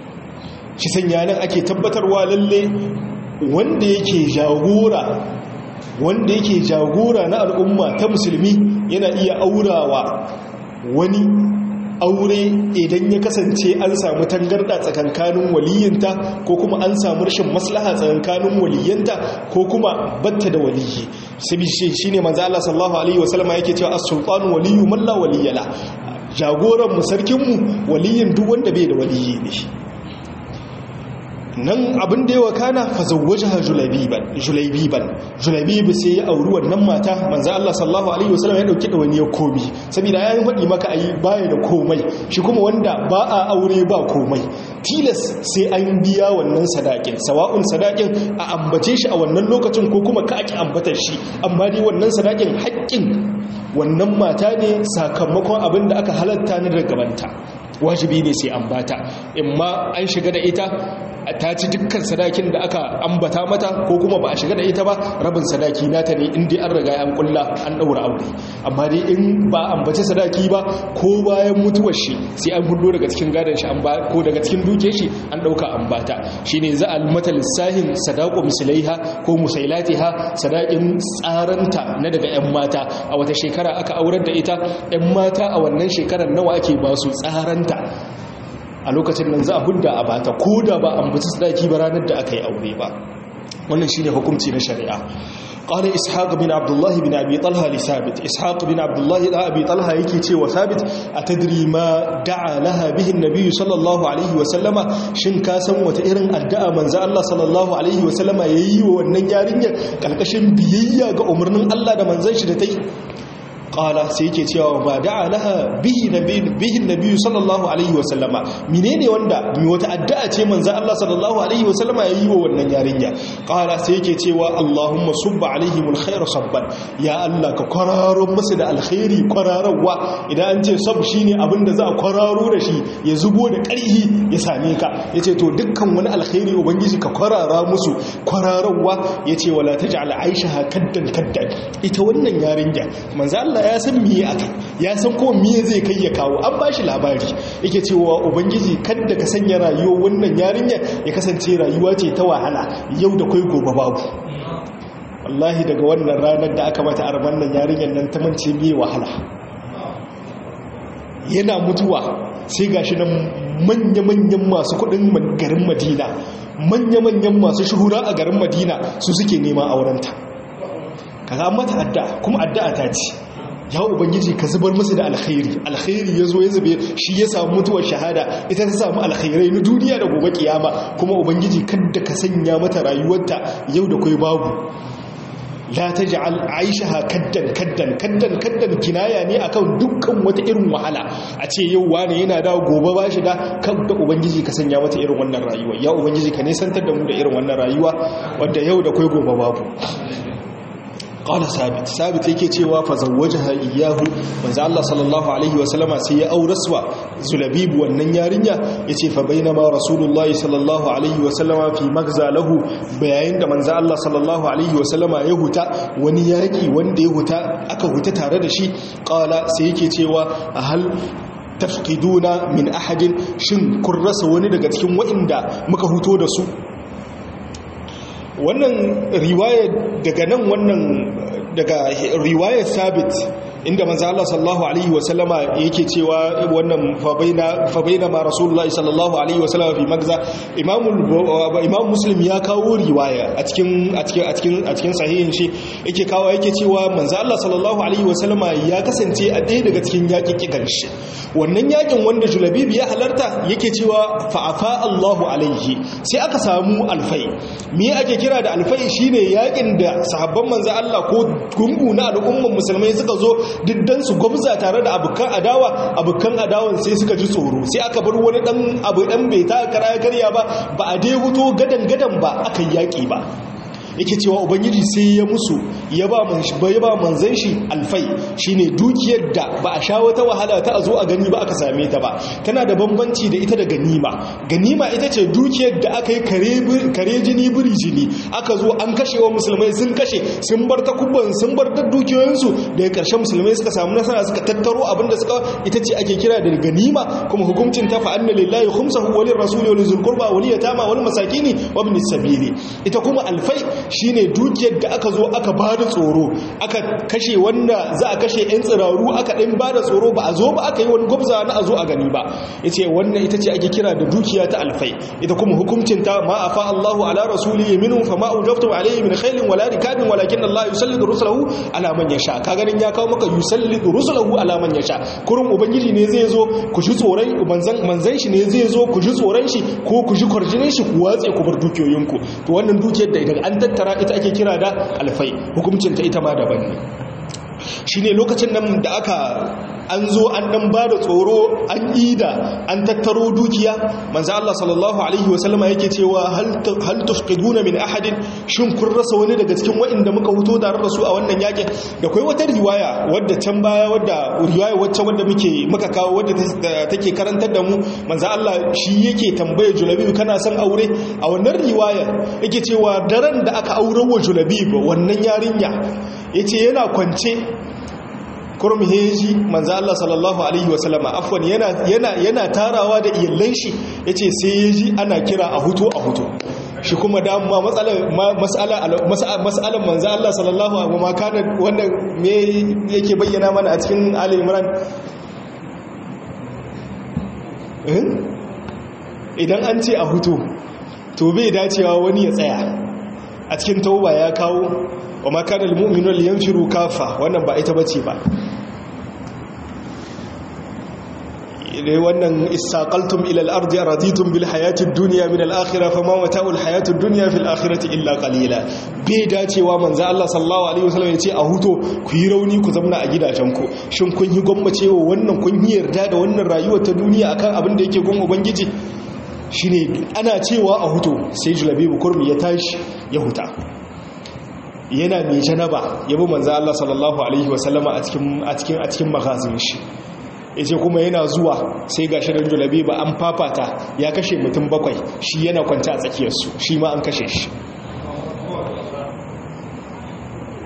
shi sanya nan ake tabbatarwa lalle wanda yake jagora wanda yake jagora na al'umma ta musulmi yana iya aurawa wani aure idan ya kasance an samu tangarda tsakankanin waliyinta ko kuma an samu rashin maslaha tsakankanin waliyanta ko kuma batta da waliyi sabi shi ne manzo Allah sallallahu alaihi wasallam yake cewa as-sultanu waliyyu man la waliyala jagoran mu sarkin mu waliyin duk wanda bai da waliyi ne nan abin da yawa kana fazawwajaha julaibiban julaibiban julaibib sai ya auri wannan mata manzo Allah sallallahu alaihi wasallam ya dauki dawani ya komi saboda ya faɗi maka ayi baya da komai shi kuma wanda ba a aure ba komai tilas sai an biya wannan sadakin sawa'un sadakin a ambace shi a wannan lokacin ko kuma ka aki ambatar shi amma dai wannan sadakin haƙƙin wannan mata ne sakamakon abin da aka halatta na daga gabanta wajibi ne sai an bata imma an shiga da ita ta ci dukkan sadakin da aka ambata mata ko kuma ba a shiga da ita ba rabin sadaki nata ne inda an riga an kulla an daura aure amma dai in ba ambace sadaki ba ko bayan mutuwar shi sai an hudo daga cikin gadon shi ko daga cikin duke shi an dauka an bata shine za a mata lissahin sadaqu mislaiha ko musailatiha sadakin tsaranta na daga yan mata a wata shekara aka aurar da ita yan mata a wannan shekarar nawa ake ba su tsaranta a lokacin nan za a hudda a bata ko da ba an buci sadaki ba ranar da aka yi aure ba wannan shine hukunci na shari'a قال إسحاق بن عبد الله بن أبي طلحة لثابت إسحاق بن عبد الله بن أبي طلحة يكي وثابت أتدري ما دعا لها به النبي صلى الله عليه وسلم شن كاسم وتئرن أدعى من زال الله صلى الله عليه وسلم ييي والنجارين كالكشن بييي أمرنا الله دا من زيش دتي qala sai yake cewa ba da'a laha bihi nabi bihi nabi sallallahu alaihi wasallama menene wanda mi wata addu'a ce manzo Allah sallallahu alaihi wasallama yayi wa wannan yarinya qala sai yake cewa Allahumma subba alaihim alkhair sabban ya Allah ka kwararo musu da alkhairi kwararwa idan an ce sab shine abinda za a kwararo da shi ya zubo da ƙarhi ya same ka yace to dukkan wani alkhairi ubangiji ka kwarara musu kwararwa yace wala taj'al aisha kaddan kaddan ita wannan yarinya manzo Allah ya san miye aka ya san ko miye zai kai ya kawo an ba shi labari yake cewa ubangiji kadda ka sanya rayuwar wannan yarinya ya kasance rayuwa ce ta wahala yau da kai gobe babu wallahi daga wannan ranar da aka mata arman nan yarinyar nan ta mance miye wahala yana mutuwa sai gashi nan manya-manyan masu kudin garin madina manya-manyan masu shuhura a garin madina su suke neman aurenta kaga mata adda kuma addu'a ta ce ya ubangiji ka zubar musu da alkhairi alkhairi ya zo ya zube shi ya samu mutuwar shahada ita ta samu alkhairai na duniya da gobe kiyama kuma ubangiji kadda ka sanya mata rayuwarta yau da kai babu la taj'al aishaha kaddan kaddan kaddan kaddan kinaya ne akan dukkan wata irin wahala a ce yau wani yana da gobe ba shi da kadda ubangiji ka sanya mata irin wannan rayuwa ya ubangiji ka nisantar da mu da irin wannan rayuwa wanda yau da kai gobe babu qala sabit sabit yake cewa fa zawwajaha iyyahu manzo Allah sallallahu alaihi wa sallama sai ya auraswa zulabib wannan yarinya yace fa bainama rasulullah sallallahu alaihi wa sallama fi magza lahu bayayin da manzo Allah sallallahu alaihi wa sallama ya huta wani yaki wanda ya huta aka huta tare da shi qala sai yake cewa hal tafqiduna min ahadin shin kun rasa wani daga cikin waɗanda muka huto da su wannan riwaya daga nan wannan daga riwayar sabit inda manzo Allah sallallahu alaihi wasallama yake cewa wannan fa baina fa baina ma rasulullahi sallallahu alaihi wasallama fi magza imam imam muslim ya kawo riwaya a cikin a cikin a cikin a cikin sahihin shi yake kawo yake cewa manzo Allah sallallahu alaihi wasallama ya kasance a ɗaya daga cikin yakin kikan shi wannan yakin wanda julabib ya halarta yake cewa fa afa Allahu alaihi sai aka samu alfai me ake kira da alfai shine yakin da sahabban manzo Allah ko gungu na al'umman musulmai suka zo diddan su gwamza tare da abukan adawa abukan adawan sai suka ji tsoro sai aka bar wani dan abu dan bai ta kara karya ba ba a dai huto gadan gadan ba aka yaki ba yake cewa ubangiji sai ya musu ya ba ya ba manzan shi alfai shine dukiyar da ba a sha wata wahala ta a zo a gani ba aka same ta ba tana da bambanci da ita da ganima ganima ita ce dukiyar da aka yi kare jini biri jini aka zo an kashe wa musulmai sun kashe sun bar takubban sun bar da dukiyoyinsu daga ƙarshen musulmai suka samu nasara suka tattaro abin da suka ita ce ake kira da ganima kuma hukuncin ta fa'anna lillahi khumsahu walil rasuli wal zulqurba wal yatama wal masakini wa ibn sabili ita kuma alfai shine dukiyar da aka zo aka ba da tsoro aka kashe wanda za a kashe 'yan tsiraru aka ɗin ba da tsoro ba a zo ba aka yi wani gwabza na a zo a gani ba ya ce wannan ita ce ake kira da dukiya ta alfai ita kuma hukuncinta ma a fa Allahu ala rasuli ya minu fa ma'u jaftum alayhi min khailin wala rikabin walakin Allah yusallidu rusulahu ala man yasha ka ganin ya kawo maka yusallidu rusulahu ala man yasha kurun ubangiji ne zai zo ku ji tsoron manzan manzan shi ne zai zo ku ji tsoron shi ko ku ji kwarjinin shi ku watse ku bar dukiyoyinku to wannan dukiyar da idan an tattara ita ake kira da alfai hukuncinta ita ma daban ne shi ne lokacin nan da aka an zo an dan ba da tsoro an ida an tattaro dukiya manzo Allah sallallahu alaihi wasallama yake cewa hal tufqiduna min ahadin shin kun rasa wani daga cikin waɗanda muka huto tare da su a wannan yakin da kai wata riwaya wadda can baya wadda riwaya wacce wadda muke muka kawo wadda take karantar da mu manzo Allah shi yake tambaye Julabib kana son aure a wannan riwaya yake cewa daren da aka aurar wa Julabib wannan yarinya yace yana kwance kurum heji manzo Allah sallallahu alaihi wasallama afwan yana yana yana tarawa da iyalan shi yace sai yaji ana kira a huto a huto shi kuma dama matsalar mas'ala mas'alan manzo Allah sallallahu alaihi wa kana wannan me yake bayyana mana a cikin Ali Imran idan an ce a huto to bai dacewa wani ya tsaya a cikin tauba ya kawo wa makanar mu'minun liyanfiru kafa wannan ba ita bace ba dai wannan istaqaltum ila al-ardi raditum bil hayati ad-dunya min al-akhirah fama mata'ul hayati ad-dunya fil akhirati illa qalila bai dacewa manzo Allah sallallahu alaihi wasallam yace a huto ku yi rauni ku zamna a gidajen ku shin kun yi gwammacewa wannan kun yi yarda da wannan rayuwar ta duniya akan abin da yake gun ubangiji shine ana cewa a huto sai julabibu kurmi ya tashi ya huta yana mai janaba ya bi manzo Allah sallallahu alaihi wasallama a cikin a cikin a cikin magazin shi yace kuma yana zuwa sai ga shirin julabi ba an fafata ya kashe mutum bakwai shi yana kwanta a tsakiyar su shi ma an kashe shi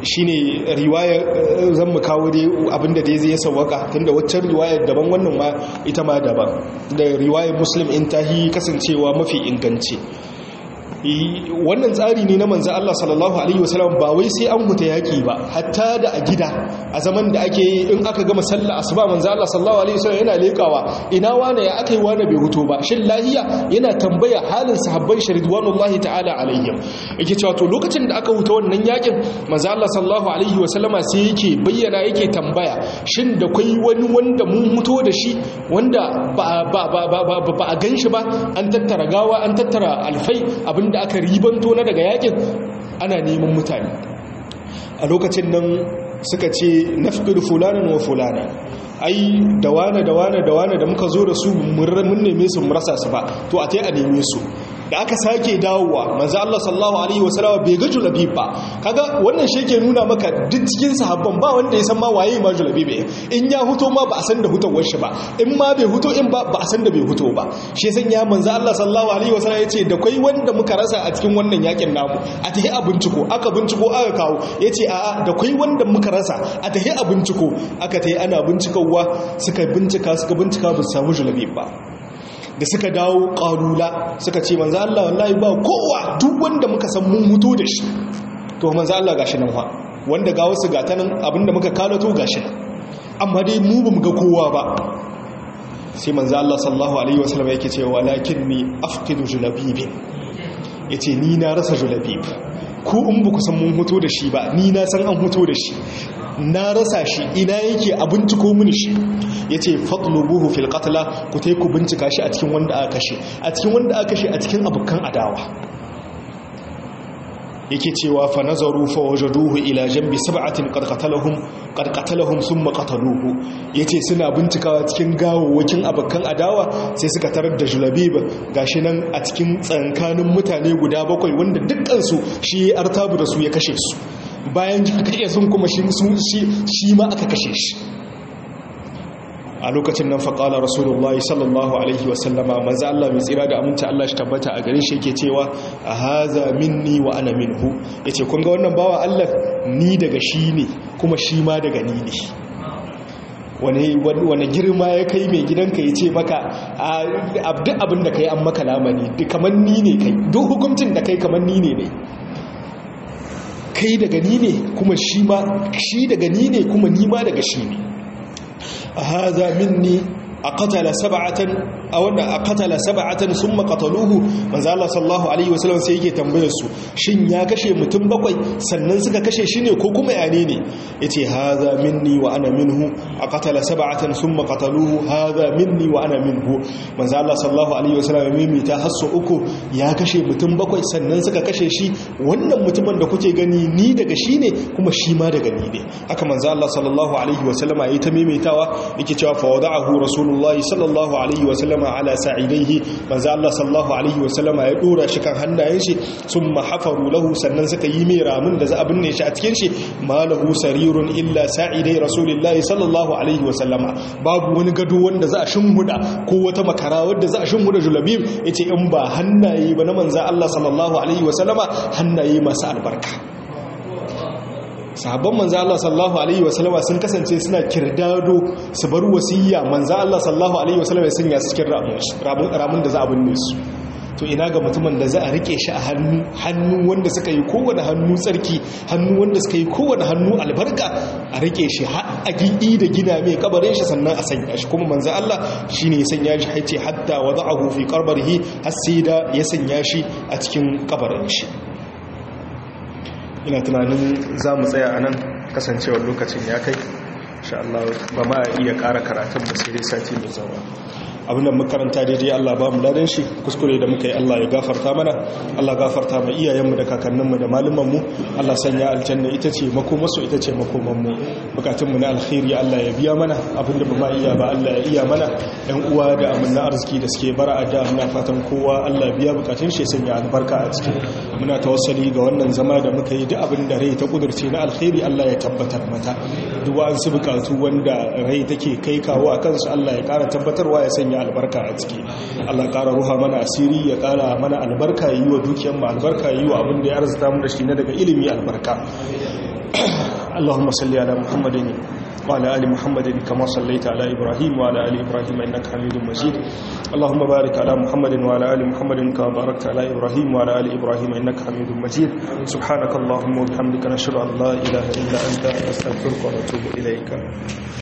shine riwaya zan mu kawo dai abinda dai zai sawaka tunda waccan riwayar daban wannan ma ita ma daban da riwayar muslim in tahi kasancewa mafi inganci wannan tsari ne na manzan Allah sallallahu Alaihi wasallam ba wai sai an huta yaƙi ba hatta da a gida a zaman da ake yi in aka gama sallah asuba manzan Allah sallallahu Alaihi wasallam yana leƙawa ina wane ya aka yi wane bai huto ba shin lahiya yana tambaya halin sahabban sharidwanullahi ta'ala alaihim yake cewa to lokacin da aka huta wannan yaƙin manzan Allah sallallahu Alaihi wasallama sai yake bayyana yake tambaya shin da kwai wani wanda mun huto da shi wanda ba a gan shi ba an tattara gawa an tattara alfai abin da aka ribanto na daga yakin ana neman mutane a lokacin nan suka ce nafqir fulanin wa fulana ai da wane da wane da wane da muka zo da su mun neme su mu rasa su ba to a tai a neme su da aka sake dawowa manzo Allah sallallahu alaihi wasallam bai ga julabib ba kaga wannan shi ke nuna maka duk cikin sahabban ba wanda ya san ma waye ma julabib in ya huto ma ba a san da hutowar shi ba in ma bai huto in ba ba a san da bai huto ba shi san ya manzo Allah sallallahu alaihi wasallam yace da kai wanda muka rasa a cikin wannan yakin namu a tahi a binciko aka binciko aka kawo yace a'a da kai wanda muka rasa a tahi a binciko aka tahi ana bincikawa suka bincika suka bincika ba su samu julabib ba da suka dawo ƙarula suka ce manzo Allah wallahi ba kowa duk wanda muka san mun mutu da shi to manzo Allah gashi nan fa wanda ga wasu gata nan abinda muka kalato gashi nan amma dai mu bamu ga kowa ba sai manzo Allah sallallahu alaihi wasallam yake cewa walakinni afqidu julabib yace ni na rasa julabib ku in ba ku san mun mutu da shi ba ni na san an mutu da shi na rasa shi ina yake a binciko mini shi ya ce fatlubuhu fil qatla ku tai ku bincika shi a cikin wanda aka kashe a cikin wanda aka kashe a cikin abokan adawa yake cewa fa nazaru fa wajaduhu ila jambi sab'atin qad qatalahum qad qatalahum thumma qataluhu yace suna bincikawa cikin gawawwakin abokan adawa sai suka tarar da julabib gashi nan a cikin tsankanin mutane guda bakwai wanda dukkan su shi artabu da su ya kashe su bayan kashe sun kuma shi ma aka kashe shi a lokacin nan faƙalar rasulullahi sallallahu alaihi wasallama maza Allah mai tsira da aminta Allah shi tabbata a gare shi yake cewa a haza minni wa ana minhu ya ce kunga wannan bawa Allah ni daga shi ne kuma shi ma daga ni ne wani girma ya kai mai gidanka ya ce maka duk abin da ka yi an maka lamani kamar ni ne kai duk hukuncin da kai kamar ni ne ne kai daga ni ne kuma shi ma shi daga ni ne kuma ni ma daga shi ne هذا مني أقتل سبعة أو أن أقتل سبعة ثم قتلوه manzo Allah sallallahu alaihi wasallam sai yake tambayar su shin ya kashe mutum bakwai sannan suka kashe shi ne ko kuma yane ne yace hadha minni wa ana minhu aqtala sab'atan thumma qataluhu hadha minni wa ana minhu manzo Allah sallallahu alaihi wasallam ya mimita hasso uku ya kashe mutum bakwai sannan suka kashe shi wannan mutumin da kuke gani ni daga shi ne kuma shi ma daga ni ne haka manzo Allah sallallahu alaihi wasallama yayi ta mimitawa yake cewa fa wada'ahu rasulullahi sallallahu alaihi wasallama ala sa'idaihi manzo Allah sallallahu alaihi wasallama ya dora shi kan hannayen shi summa hafaru lahu sannan suka yi mai ramin da za a binne shi a cikin shi malahu sarirun illa sa'idai rasulillahi sallallahu alaihi wasallama babu wani gado wanda za a shimhuda ko wata makara wanda za a shimhuda julabib yace in ba hannaye ba na manzo Allah sallallahu alaihi wasallama hannaye masu albarka sahabban manzo Allah sallallahu alaihi wasallama sun kasance suna kirdado su bar wasiyya manzo Allah sallallahu alaihi wasallama ya sanya su cikin ramin da za a binne su to ina ga mutumin da za a rike shi a hannu hannu wanda suka yi kowane hannu tsarki hannu wanda suka yi kowane hannu albarka a rike shi a gidi da gina mai kabarin shi sannan a sanya shi kuma manzo Allah shine ya sanya shi haice hatta wada'ahu fi qabrihi har sai da ya sanya shi a cikin kabarin shi ina tunanin za mu tsaya a nan kasancewar lokacin ya kai insha Allah ba ma iya ƙara karatun ba sai dai sati mai zawa abinda makaranta daidai Allah ba mu ladan shi kuskure da muka yi Allah ya gafarta mana Allah gafarta ma iyayenmu da kakanninmu da malumanmu Allah sanya aljanna ita ce makomarsu ita ce makomanmu bukatunmu na alkhairi Allah ya biya mana abinda ba ma iya ba Allah ya iya mana yan uwa da amanna arziki da suke bara a da muna fatan kowa Allah biya bukatun shi sanya albarka a ciki muna tawassali ga wannan zama da muka yi duk abin da rai ta kudurce na alkhairi Allah ya tabbatar mata duk wa'ansu bukatu wanda rai take kai kawo a kansu Allah ya kara tabbatarwa ya sanya albarka a ciki Allah ƙara ruha mana asiri ya ƙara mana albarka yi wa dukiyar mu albarka yi wa abin da ya arzuta mu da shi na daga ilimi albarka اللهم صل على محمد وعلى آل محمد كما صليت على إبراهيم وعلى آل إبراهيم إنك حميد مجيد اللهم بارك على محمد وعلى آل محمد كما باركت على إبراهيم وعلى آل إبراهيم إنك حميد مجيد سبحانك اللهم وبحمدك نشهد أن لا إله إلا أنت نستغفرك ونتوب إليك